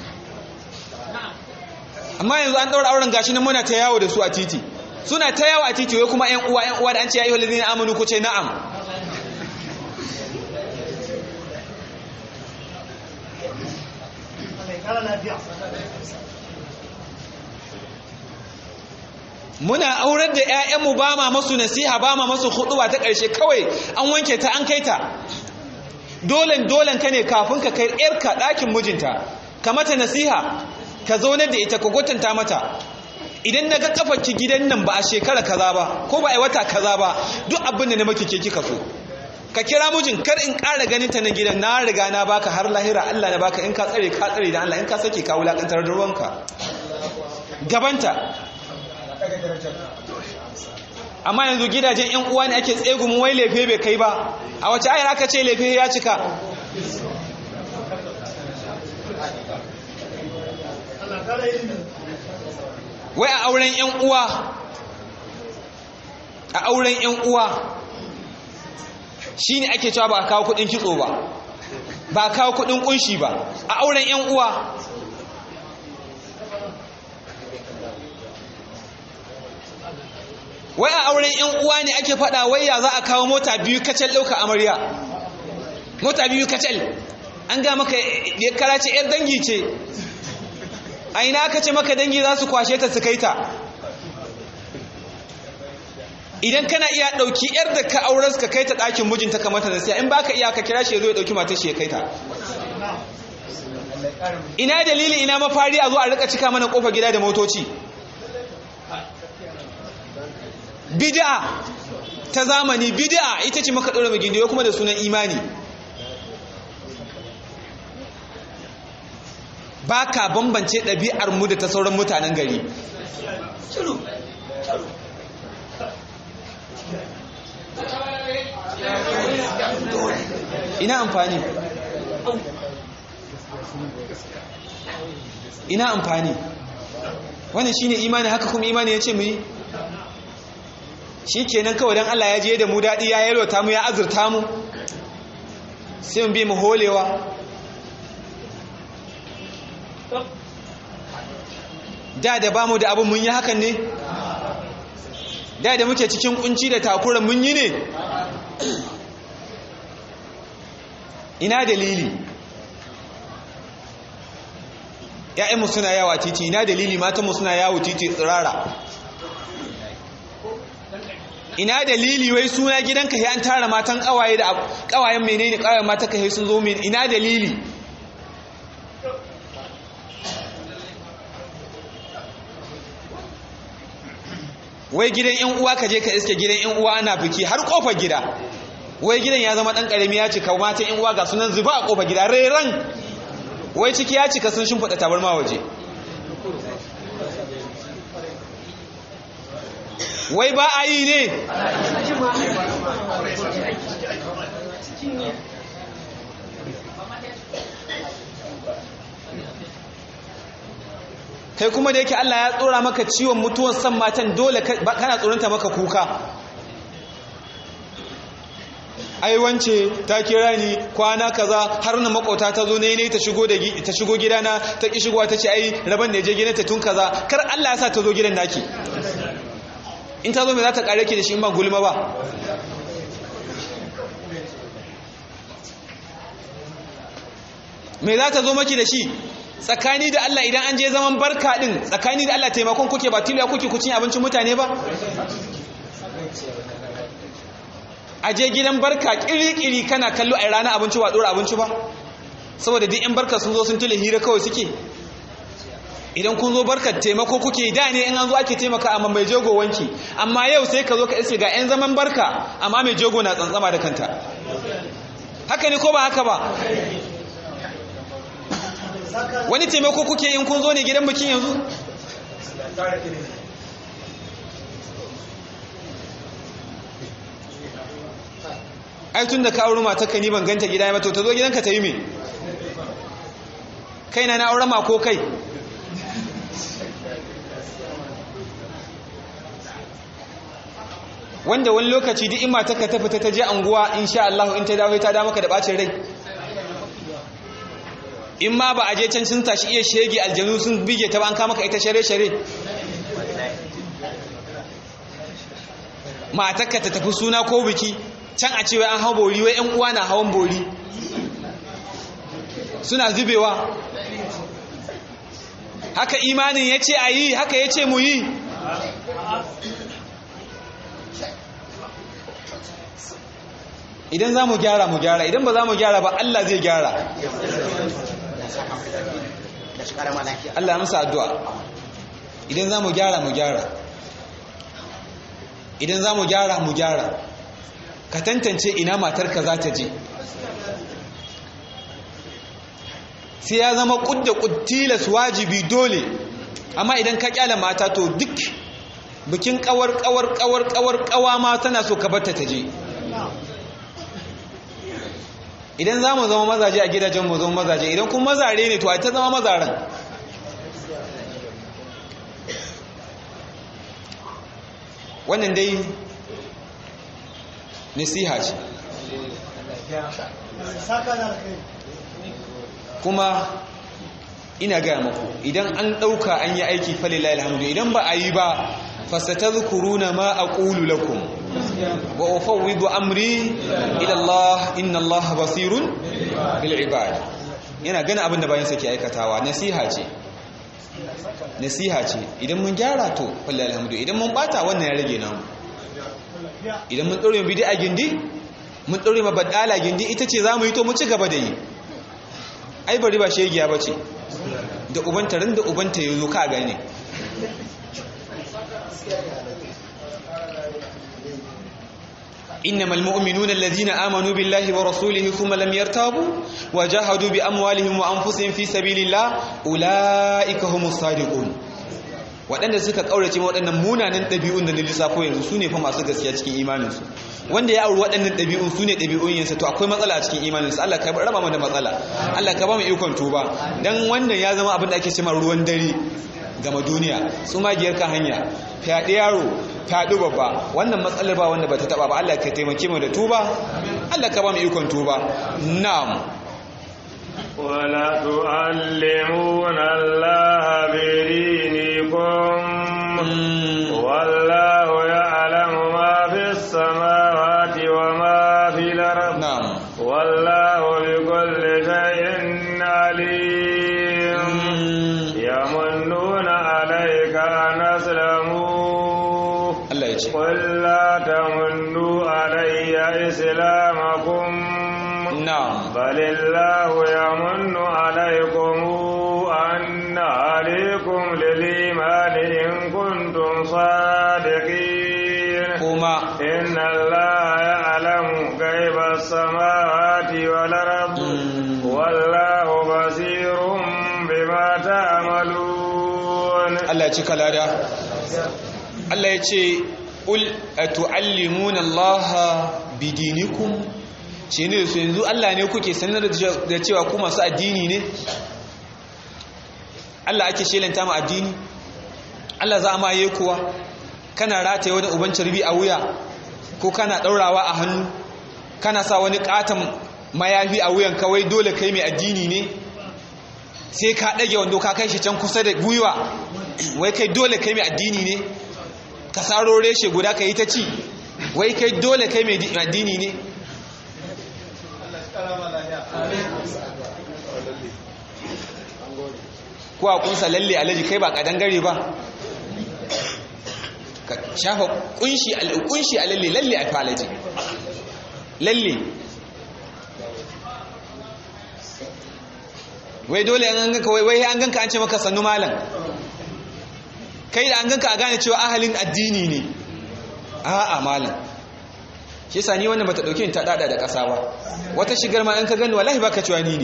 amma yanzu an ɗaura auren gashi nan muna ta yawo da su a titi suna ta yawo a titi wai kuma ƴan uwa ƴan uwa da an ce ya ayyuhal ladina amanu ku ce na'am muna aurar da ƴaƴanmu ba ma masu nasiha ba ma masu huɗuwa ta ƙarshe kawai an wanke ta an kai ta dolen dolen ka ne kafin ka kai ƴarka ɗakin mijinta ka mata nasiha ka zaunar da ita ka gwatanta mata idan na ga ki gidan nan ba a shekara kaza ba ko ba a wata kaza ba duk abin da na maki ke kika so ka kira mijin kar in ƙara ganin ta na gidan na riga na baka har lahira Allah na baka in ka tsare ka tsare da Allah in ka sake ka wulakantar da ruwanka gabanta amma yanzu gidajen yan uwa ne ake tsegumin wai lefe bai kai ba a wace ayar aka ce lefe ya cika wai a auren yan uwa a auren yan uwa shine ake cewa ba a kawo kudin kitso ba ba a kawo kudin kunshi ba a auren yan uwa wai a auren yan uwa ne ake faɗa wai ya za a kawo mota biyu kacal ɗauka amarya mota biyu kacal an ga maka ya karace yar dangi ce a ina aka ce maka dangi za su kwashe ta su kai ta idan kana iya ɗauki yar da ka auren ka kai ta ɗakin mijinta kamar ta nasiya in ba ka iya ka kira shi ya zo ya ɗauki matar shi ya kai ta ina dalili ina mafari a zo a rika cika mana kofa gida da motoci bid'a ta zamani bid'a ita ce maka ɗora magidiyo kuma da sunan imani ba ka bambance ɗabi'ar mu da ta sauran mutanen gari ina amfani ina amfani wannan shine imani haka kuma imani ya ce mu yi shi kenan kawai don Allah ya je da mu daɗi ya yalwata mu ya azurta mu sai mu bi mu holewa da da ba mu da abin mun yi hakan ne da da muke cikin kunci da takura mun yi ne ina dalili ‘ya'yanmu suna yawa titi ina dalili matanmu suna yawo titi tsirara ina dalili wai suna gidanka ya an tara matan kawaye da kawayen menene kawayen mata ka sun zo min ina dalili wai gidan yan uwa ka je ka iske gidan yan uwa ana biki har kofar gida wai gidan ya zama dan karami ya cika matan yan uwa ga sunan zuba a kofar gida reran wai ciki ya cika sun shimfiɗa tabarma waje wai ba a yi ne kai kuma da yake Allah ya tsora maka ciwon mutuwar san matan dole kana tsoronta maka kuka ai wance ta kira ni kwana kaza har na makota ta zo ne ne ta shigo da ta shigo gidana ta ki shigowa ta ce ai raban da je gidanta tun kaza kar Allah ya sa ta zo gidan naki in ta zo me za ta kare ki da shi in ba gulma ba me za ta zo maki da shi tsakani da Allah idan an je zaman barka din tsakani da Allah taimakon kuke ba tiliya kuke kucin abincin mutane ba a je gidan barka kiri-kiri kana kallo a rana abinci wa dora abinci ba saboda duk yan barka sun zo sun tule hira kawai suke idan kun zo barkar taimako kuke da ne in an zo ake taimaka amma mai jego wanki amma yau sai ka zo ka iske ga yan zaman barka amma mai jego na tsantsama da kanta haka ne ko ba haka ba wani taimako kuke in kun zo ne gidan bikin yanzu ai tun da ka auri matarka ni ban ganta gida ba to ta zo gidanka ta yi me kai na na aure ma ko kai wanda wani lokaci duk in matarka ta fita ta je anguwa insha Allah in ta dawo ta da maka da bacin rai in ma ba a je can sun tashi iya shege aljanu sun bige ta ba an kama ka ita share-share matakka ta tafi suna ko biki can a cewa an hau bori wai 'yan uwa na hawan bori suna zubewa haka imanin ya ce a yi haka ya ce mu yi idan za mu gyara mu gyara idan ba za mu gyara ba Allah zai gyara Allah amsa addu'a idan za mu gyara mu gyara idan za mu gyara mu gyara ka tantance ina matarka za ta je sai ya zama kudda kudtilas wajibi dole amma idan ka kyala mata to duk bikin kawar kawar kawar kawar kawa ma tana so ka barta ta je idan za mu zama mazaje a gidajen mu zama mazaje idan kuma mazare ne to a ta zama mazaren wannan dai nasiha ce kuma ina gaya maku idan an ɗauka an yi aiki falila alhamdu idan ba a yi ba fasatadhkuruna ma aqulu lakum wa ufawwidu amri ila Allah inna Allah basirun bil ibad yana gani abin da bayan sa ke aikatawa nasiha ce nasiha ce idan mun gyara to wallahi alhamdu idan mun bata wannan ya rage namu idan mun dore bid'a gindi mun dore ma badala gindi ita ce zamu yi to mu ci gaba da yi ai bari ba shegiya bace da ubanta ran da ubanta yazo ka gane إنما المؤمنون الذين آمنوا بالله ورسوله ثم لم يرتابوا وجاهدوا بأموالهم وأنفسهم في سبيل الله أولئك هم الصادقون waɗanda suka ƙaurace waɗannan munanan ɗabi'un da na lissafo yanzu su ne fa masu gaskiya cikin imaninsu wanda ya auri waɗannan ɗabi'un su ne ɗabi'un yansa to akwai matsala a cikin imaninsu Allah ka raba mu da matsala Allah ka ba mu ikon tuba dan wannan ya zama abin da ake cewa ruwan dare gama duniya su magiyar kan hanya fyaɗe yaro fyaɗu babba wannan matsalar ba wanda ba ta taɓa ba Allah ka taimake mu da tuba Allah ka ba mu ikon tuba na'am ولا تعلمون الله بدينكم والله يعلم ما في السماوات وما في الأرض نعم والله بكل شيء عليم يمنون عليك أن أسلموا Allah ya ce قل لا تمنوا علي إسلامكم na'am بل الله يمن عليكم أن عليكم للإيمان إن كنتم صادقين kuma إن الله يعلم كيف السماوات والأرض Mm. والله بصير بما تعملون Allah ya ci kalada Allah ya ce ul atu'allimuna Allah bidinikum shi ne su yanzu Allah ne kuke sanar da cewa ku masu addini ne Allah ake shelanta mu addini Allah za a maye kuwa kana rataye wani uban carbi a wuya ko kana daurawa a hannu kana sa wani katon mayafi a wuyan kawai dole kai mai addini ne sai ka ɗage wando ka kai shi can kusa da gwiwa wai kai dole kai mai addini ne ka saro reshe guda ka yi ta ci wai kai dole kai mai addini ne ko a kunsa lalle alaji kai ba kadangare ba ka shafa kunshi kunshi a lalle lalle a falaji lalle wai dole an ganka wai wai an ganka an ce maka sannu malam kai da an ganka a gane cewa ahalin addini ne a'a malam shi yasa ni wannan bata dauke ni ta dada da kasa ba wata shigar ma in ka gani wallahi baka cewa ni ne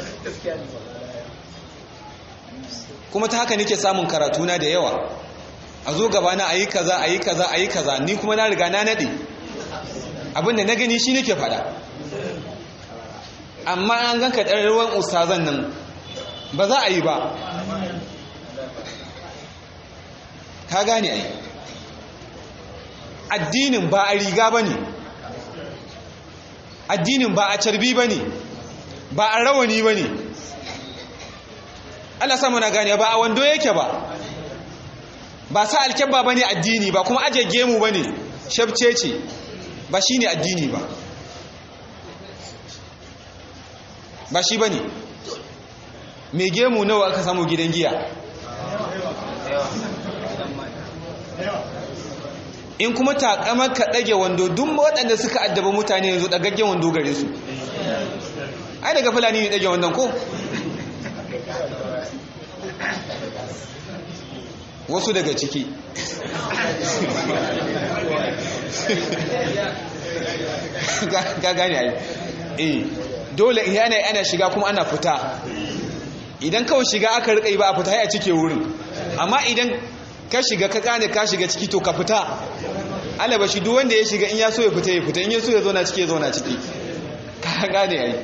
kuma ta haka nake samun karatu na da yawa a zo gaba na ayi kaza ayi kaza ayi kaza ni kuma na riga na nade abinda na gani shi nake fada amma an ganka ɗan ruwan ustazan nan ba za a yi ba ka gane ai addinin ba a riga ba ne addinin ba a carbi ba ne ba a rawani ba ne Allah samu na gane ba a wando yake ba ba sa alkyabba ba ne addini ba kuma aje gemu ba ne shabce ce ba shi ne addini ba ba shi ba ne mai gemu nawa aka samu gidan giya in kuma takamar ka ɗage wando duk waɗanda suka addaba mutane yanzu ɗagaggen wando gare su ai daga fulani ne ɗage wandon ko wasu daga ciki ga gane ai eh dole yana ana shiga kuma ana fita idan kawai shiga aka rika yi ba a fita ya cike wurin amma idan ka shiga ka gane ka shiga ciki to ka fita alaba shi duk wanda ya shiga in ya so ya fita ya fita in ya so ya zauna ciki ya zauna ciki ka gane ai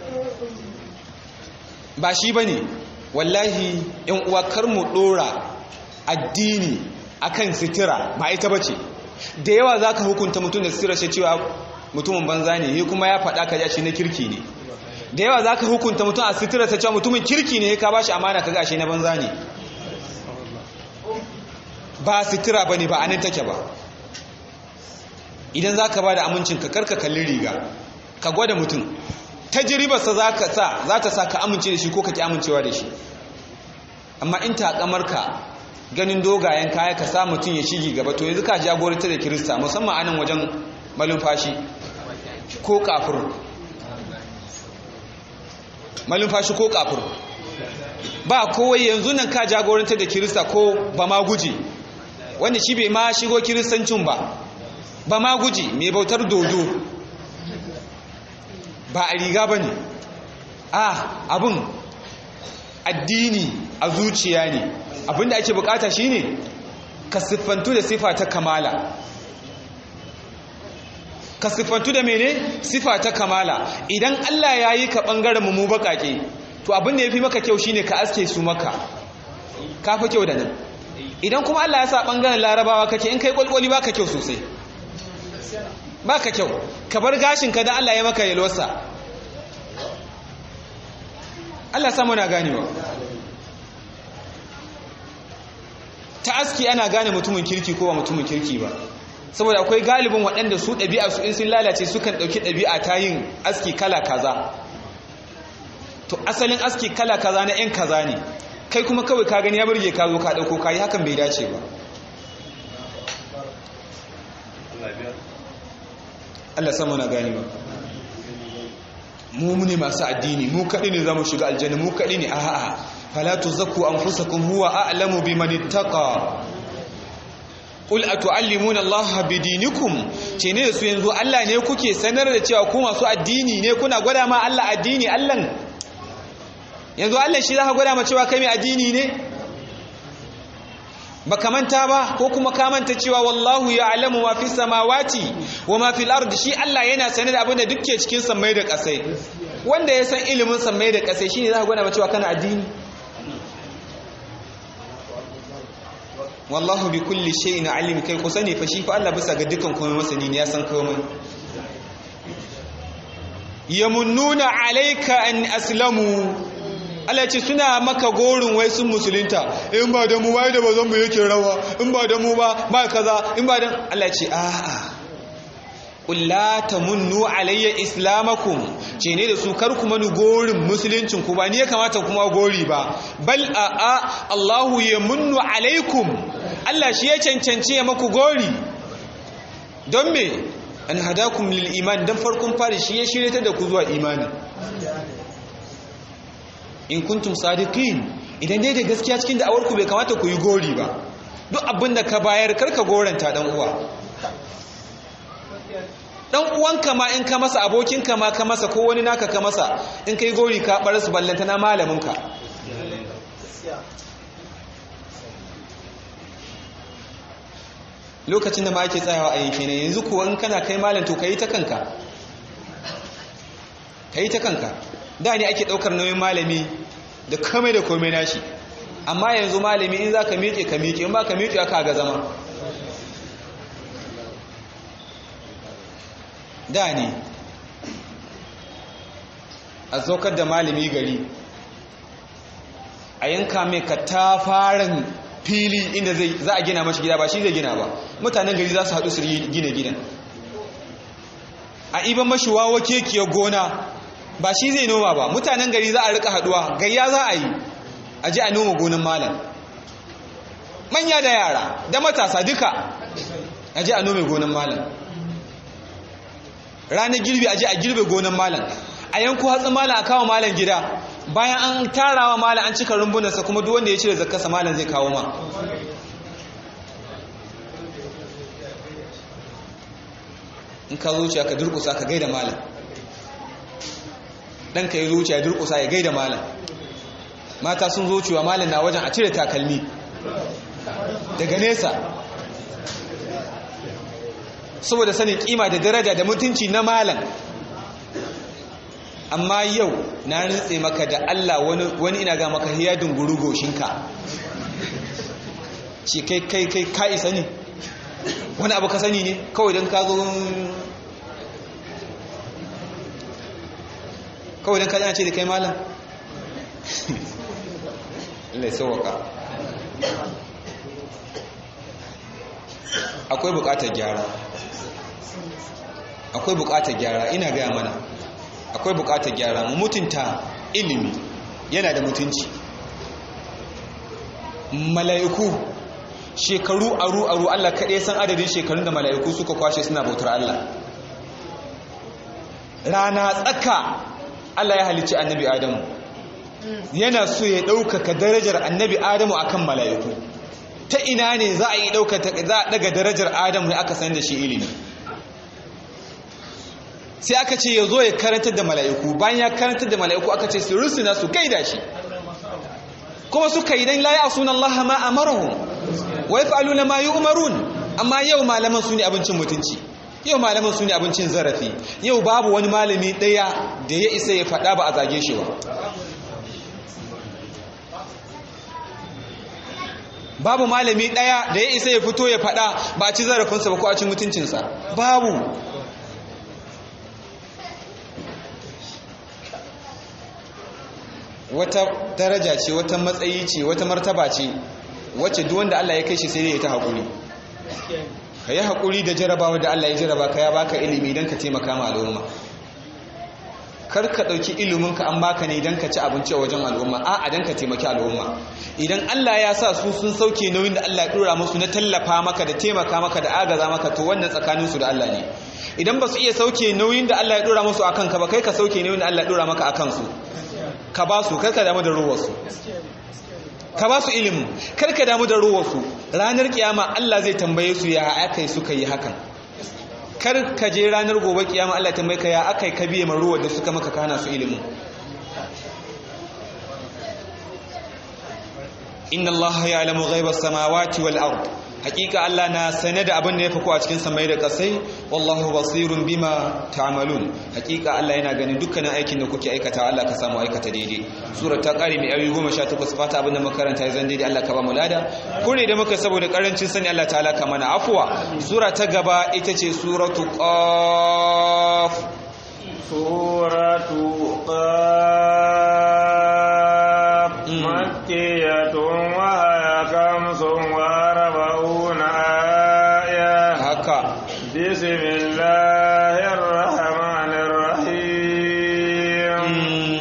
ba shi bane wallahi yan uwa kar mu dora addini akan sitira ba ita bace da yawa zaka hukunta mutum da sitira shi cewa mutumin banza ne he kuma ya faɗa ka shi na kirki ne da yawa zaka hukunta mutum a sitira ta cewa mutumin kirki ne ka bashi amana ka gashi na banza ne ba sitira ba ne ba anan take ba idan za ka ba da amincinka karka kalli riga ka gwada mutum tajiribarsa za ka sa za ta sa ka amince da shi ko ka ki amincewa da shi amma in ka ganin dogayen kaya ka sa mutum ya shigi gaba to yanzu ka jagoranta da kirista musamman anan wajen malumfashi ko kafir malumfashi ko kafir ba kowai yanzu nan ka jagoranta da kirista ko ba ma guje wanda shi bai ma shigo kiristancin ba ba ma guje mai bautar dodo ba a riga ba ne a abin addini a zuciya ne abinda ake bukata shine ka siffantu da sifa ta kamala ka siffantu da mene sifa ta kamala idan Allah ya yi ka ɓangaren mu bakake to abin da ya fi maka kyau shine ka aske su maka ka fi kyau da nan idan kuma Allah ya sa ɓangaren larabawa kake in kai kwalkwali ba ka kyau sosai ba ka kyau ka bar gashinka don Allah ya maka yalwarsa Allah samu na ganewa ta aski ana gane mutumin kirki ko ba mutumin kirki ba saboda akwai galibin waɗanda su ɗabi'a su in sun lalace sukan ɗauki ɗabi'a ta yin aski kala kaza to asalin aski kala kaza na 'yan kaza ne kai kuma kawai ka gani ya burge ka zo ka ɗauko ka yi hakan bai dace ba Allah sama na gani ba mu ne masu addini mu kaɗi ne za mu shiga aljanna mu kaɗi ne a'a fala tuzakku anfusakum huwa a'lamu biman ittaqa qul atu'allimuna allaha bidinikum ce ne da su yanzu Allah ne kuke sanar da cewa ku masu addini ne kuna gwada ma Allah addini Allah yanzu Allah shi zaka gwada ma cewa kai mai addini ne baka manta ba ko kuma ka manta cewa wallahu ya'lamu ma fi samawati wa ma fil ardi shi Allah yana sanar da abin da duke cikin sammai da ƙasai wanda ya san ilimin sammai da ƙasai shine zaka gwada ma cewa kana addini wallahu bi kulli shay'in alim kai ku sani fa shi fa Allah bisa ga dukkan komai masani ne ya san komai yamunnuna alayka an aslamu Allah ce suna maka gorin wai sun musulunta in ba da mu wai da bazan mu yake rawa in ba da mu ba ba kaza in ba da Allah ce a'a qul la tamunnu alayya islamakum ce ne da su kar kuma ni gorin musuluncin ku ba ni ya kamata kuma gori ba bal a'a Allahu yamunnu alaikum Allah shi ya cancanci ya maku gori don me an hadakum lil iman dan farkon fari shi ya shirye da ku zuwa imani in kuntum sadiqin idan dai da gaskiya cikin da'awar ku bai kamata ku yi gori ba duk abin da ka bayar karka goranta dan uwa dan uwanka ma in ka masa abokinka ma ka masa ko wani naka ka masa in kai gori ka bar su ballanta na malaminka lokacin da ma ake tsayawa a yanke ne yanzu kuwa in kana kai malam to kai ta kanka kai ta kanka da ne ake daukar nauyin malami da komai da komai nashi amma yanzu malami in za ka miƙe ka miƙe in ba ka miƙe aka ga zama da ne a zaukar da malami gari a yanka mai katafaren fili inda za a gina mashi gida ba shi zai gina ba mutanen gari za su haɗu su gina gidan a iban mashi wawa kekiyar gona ba shi zai noma ba mutanen gari za a rika haɗuwa gayya za a yi a ji a noma gonan malam manya da yara da matasa duka a ji a nome gonan malam ranar girbi a je a girbe gonan malam a yanku hatsin malam a kawo malam gida bayan an tarawa malam an cika rumbunansa kuma duk wanda ya cire zakkarsa malam zai kawo ma in ka zuciya ka durkusa ka gaida malam dan ka yi zuciya ya durkusa ya gaida malam mata sun zuciwa malam na wajen a cire takalmi daga nesa saboda sanin kima da daraja da mutunci na malam amma yau na nutse maka da Allah wani ina ga maka hiya dunguru goshinka ce kai kai kai ka isa ne wani abu ka sani ne kawai don ka zo kawai don ka zana ce da kai malam Allah sauwaka akwai bukatar gyara akwai bukatar gyara ina gaya mana akwai bukatar gyara mu mutunta ilimi yana da mutunci mala'iku shekaru aru aru Allah kaɗai san adadin shekarun da mala'iku suka kwashe suna bautar Allah rana tsaka Allah ya halicci annabi Adamu yana so ya ɗaukaka darajar annabi Adamu akan mala'iku ta ina ne za a yi ɗaukaka za a ɗaga darajar Adamu ne aka san da shi ilimi sai aka ce ya zo ya karantar da mala'iku bayan ya karantar da mala'iku aka ce su rusuna su gaida shi kuma suka yi dan la ya'suna Allah ma amarahum wa yaf'aluna ma yu'marun amma yau malaman su ne abincin mutunci yau malaman su ne abincin zarafi yau babu wani malami daya da ya isa ya faɗa ba a zage shi ba babu malami daya da ya isa ya fito ya faɗa ba a ci zarafinsa ba ko a ci mutuncinsa babu wata daraja ce wata matsayi ce wata martaba ce wacce duk wanda Allah ya kai shi sai dai ya ta haƙuri ka yi haƙuri da jarabawa da Allah ya jaraba ka ya baka ilimi don ka taimaka ma al'umma kar ka ɗauki iliminka an baka ne don ka ci abinci a wajen al'umma a don ka taimaki al'umma idan Allah ya sa su sun sauke nauyin da Allah ya ɗora musu na tallafa maka da taimaka maka da agaza maka to wannan tsakaninsu da Allah ne idan ba su iya sauke nauyin da Allah ya ɗora musu a kanka ba kai ka sauke nauyin da Allah ya ɗora maka a kansu ka ba su karka damu da ruwarsu ka ba su ilimin karka damu da ruwarsu ranar kiyama Allah zai tambaye su ya aka yi suka yi hakan kar ka je ranar gobe kiyama Allah tambaye ka ya aka yi ka biye ruwar da suka maka kana su ilimin inna Allah ya'lamu ghaibas samawati wal ard hakika Allah na sane da abin da ya fako a cikin samai da kasai wallahu basirun bima ta'malun hakika Allah yana ganin dukkanin aikin da kuke aikata Allah ka samu aikata daidai sura ta kare mai ayoyi 18 fata abin da makaranta ya zan daidai Allah ka ba mu lada kure da muka saboda karancin sani Allah ta'ala ka mana afwa sura ta gaba ita ce suratu qaf suratu qaf makkiyatun wa kamsun بسم الله الرحمن الرحيم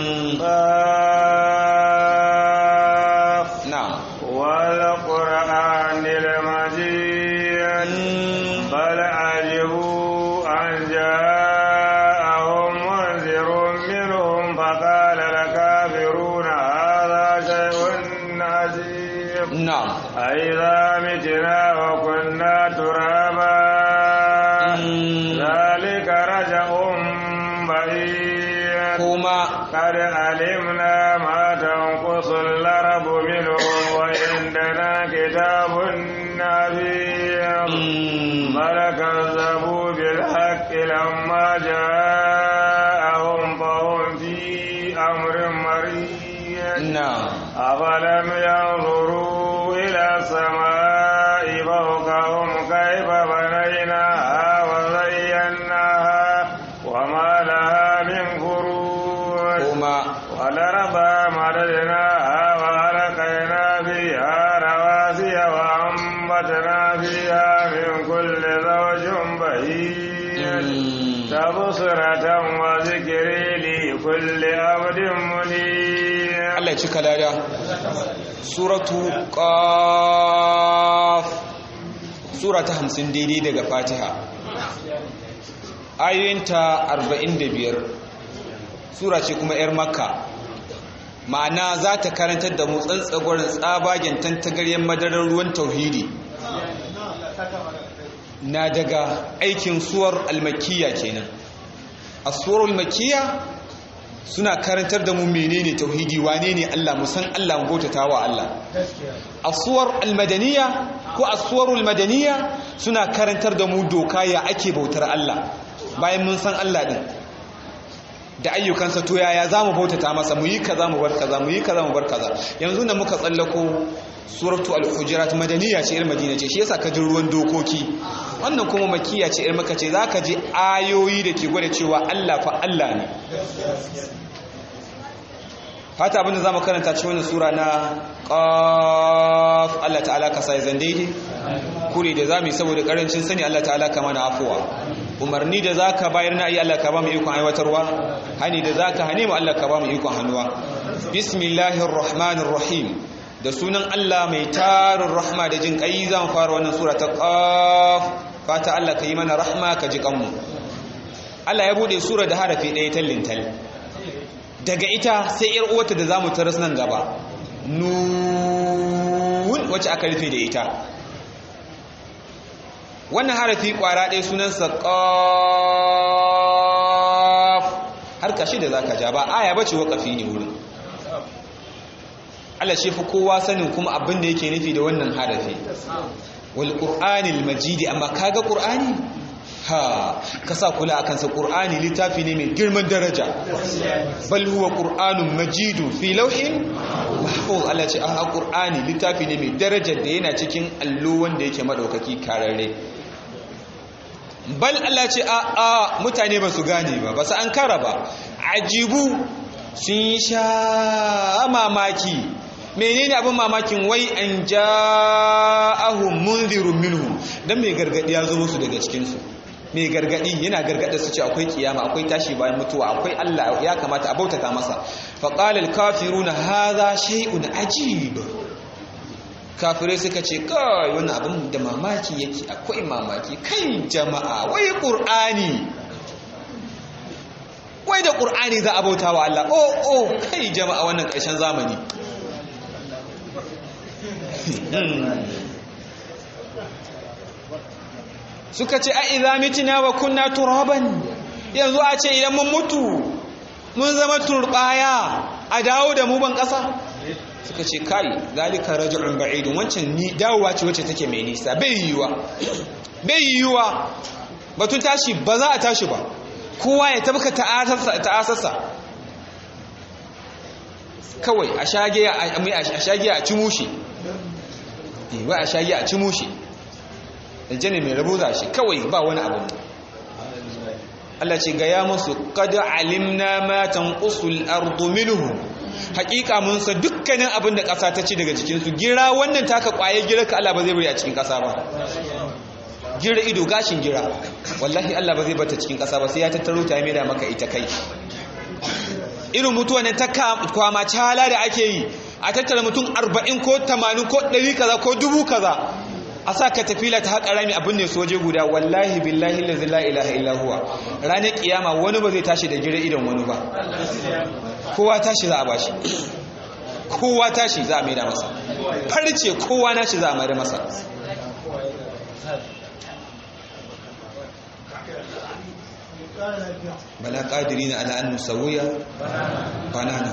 قاف نعم والقرآن المجيد بل عجبوا أن جاءهم منذر منهم فقال الكافرون هذا شيء عجيب نعم أئذا متنا وكنا ترابا ذلك رجع بعيد كما قد علمنا ما تنقص الأرض منهم وعندنا كتاب نبيل بل كذبوا بالحق لما جاءهم فهم في أمر مريض نعم أفلم ينظروا إلى السماء فوقهم كيف بنيناها وزيناها وما لها من فروج كما والأرض مددناها وألقينا فيها رواسي وأنبتنا فيها من كل زوج بهيج تبصرة وذكر لكل عبد منيب Allah ya cika lada suratu qaf sura ta 50 daidai daga Fatiha ayoyinta 45 sura ce kuma yar Makka ma'ana za ta karantar da mu tsantsagwarin tsabagen tantagaryen madarar ruwan tauhidi na daga aikin suwar almakiya kenan a suwar almakiya suna karantar da mu menene tauhidi wane ne Allah mu san Allah mu bautata wa Allah asuwar almadaniya ko asuwarul madaniya suna karantar da mu doka ya ake bautar Allah bayan mun san Allah din da ayyukansa to yaya zamu bautata masa mu yi kaza mu bar kaza mu yi kaza mu bar kaza yanzu da muka tsallako suratu al-hujurat madaniya ce ir madina ce shi yasa ka ji ruwan dokoki wannan kuma makiya ce ir maka ce zaka ji ayoyi da ke gwada cewa Allah fa Allah ne fata abinda zamu karanta cikin wannan sura na qaf Allah ta'ala ka sai zan daidai kure da zamu yi saboda karancin sani Allah ta'ala ka mana afuwa umarni da zaka bayar na yi Allah ka ba mu ikon aiwatarwa hani da zaka hane mu Allah ka ba mu ikon hannuwa bismillahir rahmanir rahim da sunan Allah mai tarin rahma da jin kai zan fara wannan sura ta qaf fata Allah ka yi mana rahma ka ji kanmu Allah ya bude sura da harafi ɗaya tallintal daga ita sai yar uwarta da zamu taras nan gaba nun wacce aka rufe da ita wannan harafi kwara ɗaya sunansa qaf har kashi da zaka ja ba aya bace waqafi ne wurin Allah shi fi kowa sanin kuma abin da yake nufi da wannan harafi wal qur'anil majidi amma kaga qur'ani ha kasa kula akan sa qur'ani littafi ne mai girman daraja bal huwa qur'anun majidun fi lawhin mahfuz Allah ce a qur'ani littafi ne mai daraja da yana cikin allo wanda yake madaukaki kararre bal Allah ce a a mutane ba su gane ba ba su an kara ba ajibu sun sha mamaki menene abin mamakin wai an ja'ahum munzirun minhum dan mai gargadi ya zo musu daga cikin su mai gargadi yana gargada su ce akwai kiyama akwai tashi bayan mutuwa akwai Allah ya kamata a bautata masa fa qala al-kafiruna hadha shay'un ajib kafirai suka ce kai wannan abin da mamaki yake akwai mamaki kai jama'a wai qur'ani wai da qur'ani za a bautawa Allah oh oh kai jama'a wannan ƙarshen zamani suka ce a idza mitina wa kunna turaban yanzu a ce idan mun mutu mun zama turbaya a dawo da mu ban kasa suka ce kai zalika raj'un ba'idun wancan ni dawowa ce wacce take mai nisa bai yiwa bai yiwa batun tashi ba za a tashi ba kowa ya tabka ta'asarsa kawai a shage a ci mushe wai a shage a ci mushe aljanna mai rabo za shi kawai ba wani abu Allah ce ga ya musu qad alimna ma tanqusul ardu minhum hakika mun sa dukkanin abin da ƙasa ta ci daga cikin su gira wannan taka kwaye gira ka Allah ba zai bari a cikin ƙasa ba gira ido gashin gira wallahi Allah ba zai bata cikin ƙasa ba sai ya tattaro ta mai da maka ita kai irin mutuwa ne ta kwama cala da ake yi a tattara mutum 40 ko 80 ko 100 kaza ko dubu kaza a sa ka tafila ta haƙa rami abin ne soje guda wallahi billahi lazi la ilaha illa huwa ranar kiyama wani ba zai tashi da gira idan wani ba kowa tashi za a bashi kowa tashi za a maida masa farce kowa nashi za a maida masa bala ƙadiri na ala an nusawiya banana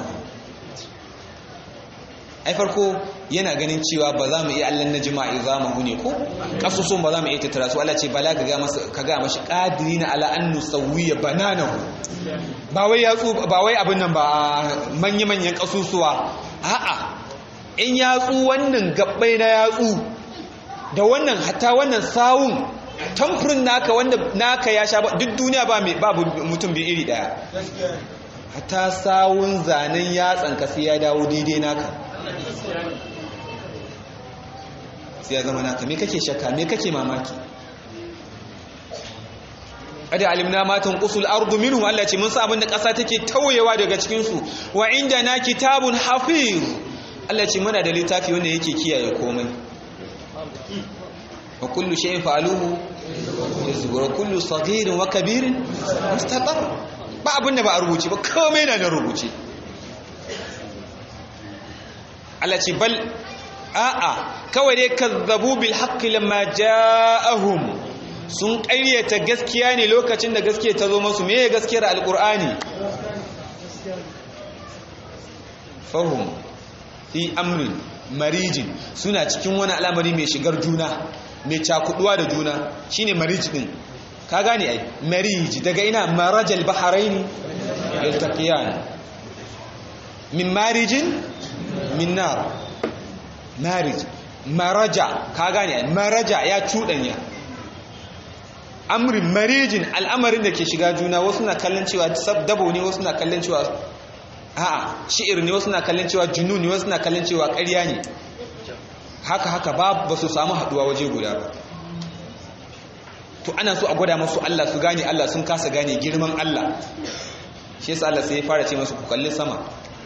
ai farko yana ganin cewa ba za mu iya allan na jima'i za mu ne ko kasusun ba za mu iya tattara su Allah ce bala ka ga masa ka ga mashi qadiri na ala an nusawiya bananahu ba wai yatsu ba wai abin nan ba manya manyan kasusuwa a'a in yatsu wannan gabbai na yatsu da wannan hatta wannan sawun tamfurin naka wanda naka ya sha duk duniya ba mai babu mutum bi iri daya hatta sawun zanen yatsan ka sai ya dawo daidai naka sai ya zama naka me kake shakka me kake mamaki ada alimna matan qusul ardu minhum Allah ce mun sa abin da ƙasa take tauyewa daga cikin su wa na kitabun hafiz Allah ce muna da littafi wanda yake kiyaye komai wa kullu shay'in fa'aluhu yazbur kullu saghirin wa kabirin mustatar ba abin da ba a rubuce ba komai na da rubuce Allah ce bal a'a kawai dai kazzabu bil haqqi lamma ja'ahum sun ƙaryata gaskiya ne lokacin da gaskiya ta zo masu meye gaskiyar alqur'ani fahum fi amrin marijin suna cikin wani al'amari mai shigar juna mai cakuduwa da juna shine marij din ka gane ai marij daga ina marajal baharaini yaltaqiyan min marijin min nar marij maraja ka gane maraja ya cudanya amrin marijin al'amarin da ke shiga juna wasu na kallon cewa dabo ne wasu na kallon cewa a'a shi'ir ne wasu na kallon cewa junun ne wasu na kallon cewa ƙarya ne haka haka ba ba su samu haduwa waje guda ba to ana so a gwada masu Allah su gane Allah sun kasa gane girman Allah shi yasa Allah sai ya fara ce masu ku kalli sama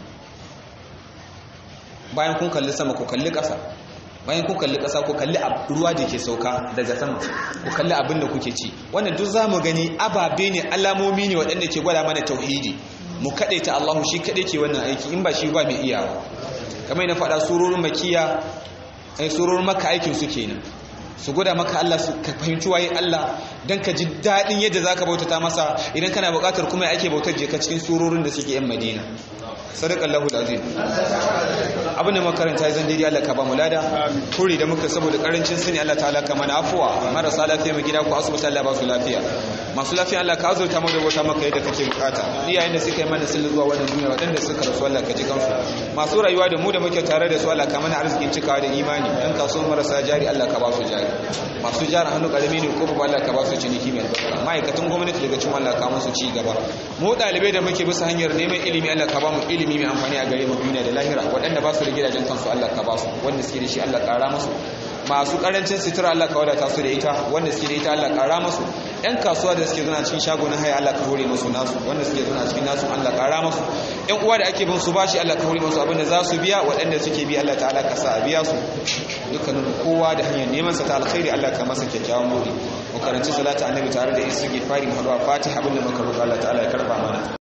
bayan kun kalli sama ku kalli ƙasa bayan ku kalli ƙasa ku kalli ruwa da ke sauka daga sama ku kalli abin da kuke ci wannan duk za mu gani ababe ne alamomi ne waɗanda ke gwada mana tauhidi mu kaɗe ta Allahu shi kaɗai ke wannan aiki in ba shi ba mai iyawa kamar na faɗa surorin makiya ai surorin maka aikin su kenan su gwada maka Allah su ka fahimci waye Allah dan ka ji daɗin yadda zaka bautata masa idan kana buƙatar kuma ya ake bautar je ka cikin surorin da suke yan Madina sadakallahu alazim abin da makaranta ya zan daidai Allah ka ba mu lada turi da muka saboda karancin sani Allah ta'ala ka mana afuwa marasa lafiya mu gida ku asibiti Allah ba su lafiya masu lafiya Allah ka azurta mu da wata maka yadda kake bukata iyayen da suka yi mana sun zuwa wannan duniya waɗanda suka rasu Allah ka ji kansu masu rayuwa da mu da muke tare da su Allah ka mana arzikin cikawa da imani dan kasuwar marasa jari Allah ka ba su jari masu jari hannu karami ne ko ba Allah ka ba su ciniki mai albarka ma'aikatan gwamnati daga cikin Allah ka musu ci gaba mu ɗalibai da muke bisa hanyar neman ilimi Allah ka ba mu ilimi mai amfani a gare mu duniya da lahira waɗanda ba su da gidajen kansu Allah ka ba su wanda suke da shi Allah ƙara musu masu ƙarancin sutura Allah ka wadata su da ita wanda suke da ita Allah ƙara musu ƴan kasuwa da suke zuna cikin shago na haya Allah ka hore musu nasu wanda suke zuna cikin nasu Allah ƙara musu ƴan uwa da ake bin su bashi Allah ka hore musu abinda za su biya waɗanda suke bi Allah ta'ala ka sa a biya su dukkanin kowa da hanyar neman sa ta alkhairi Allah ka masa kyakkyawan buri mu karanci salatu annabi tare da istighfari mu haɗu a fatiha abinda muka roƙa Allah ta'ala ya karba mana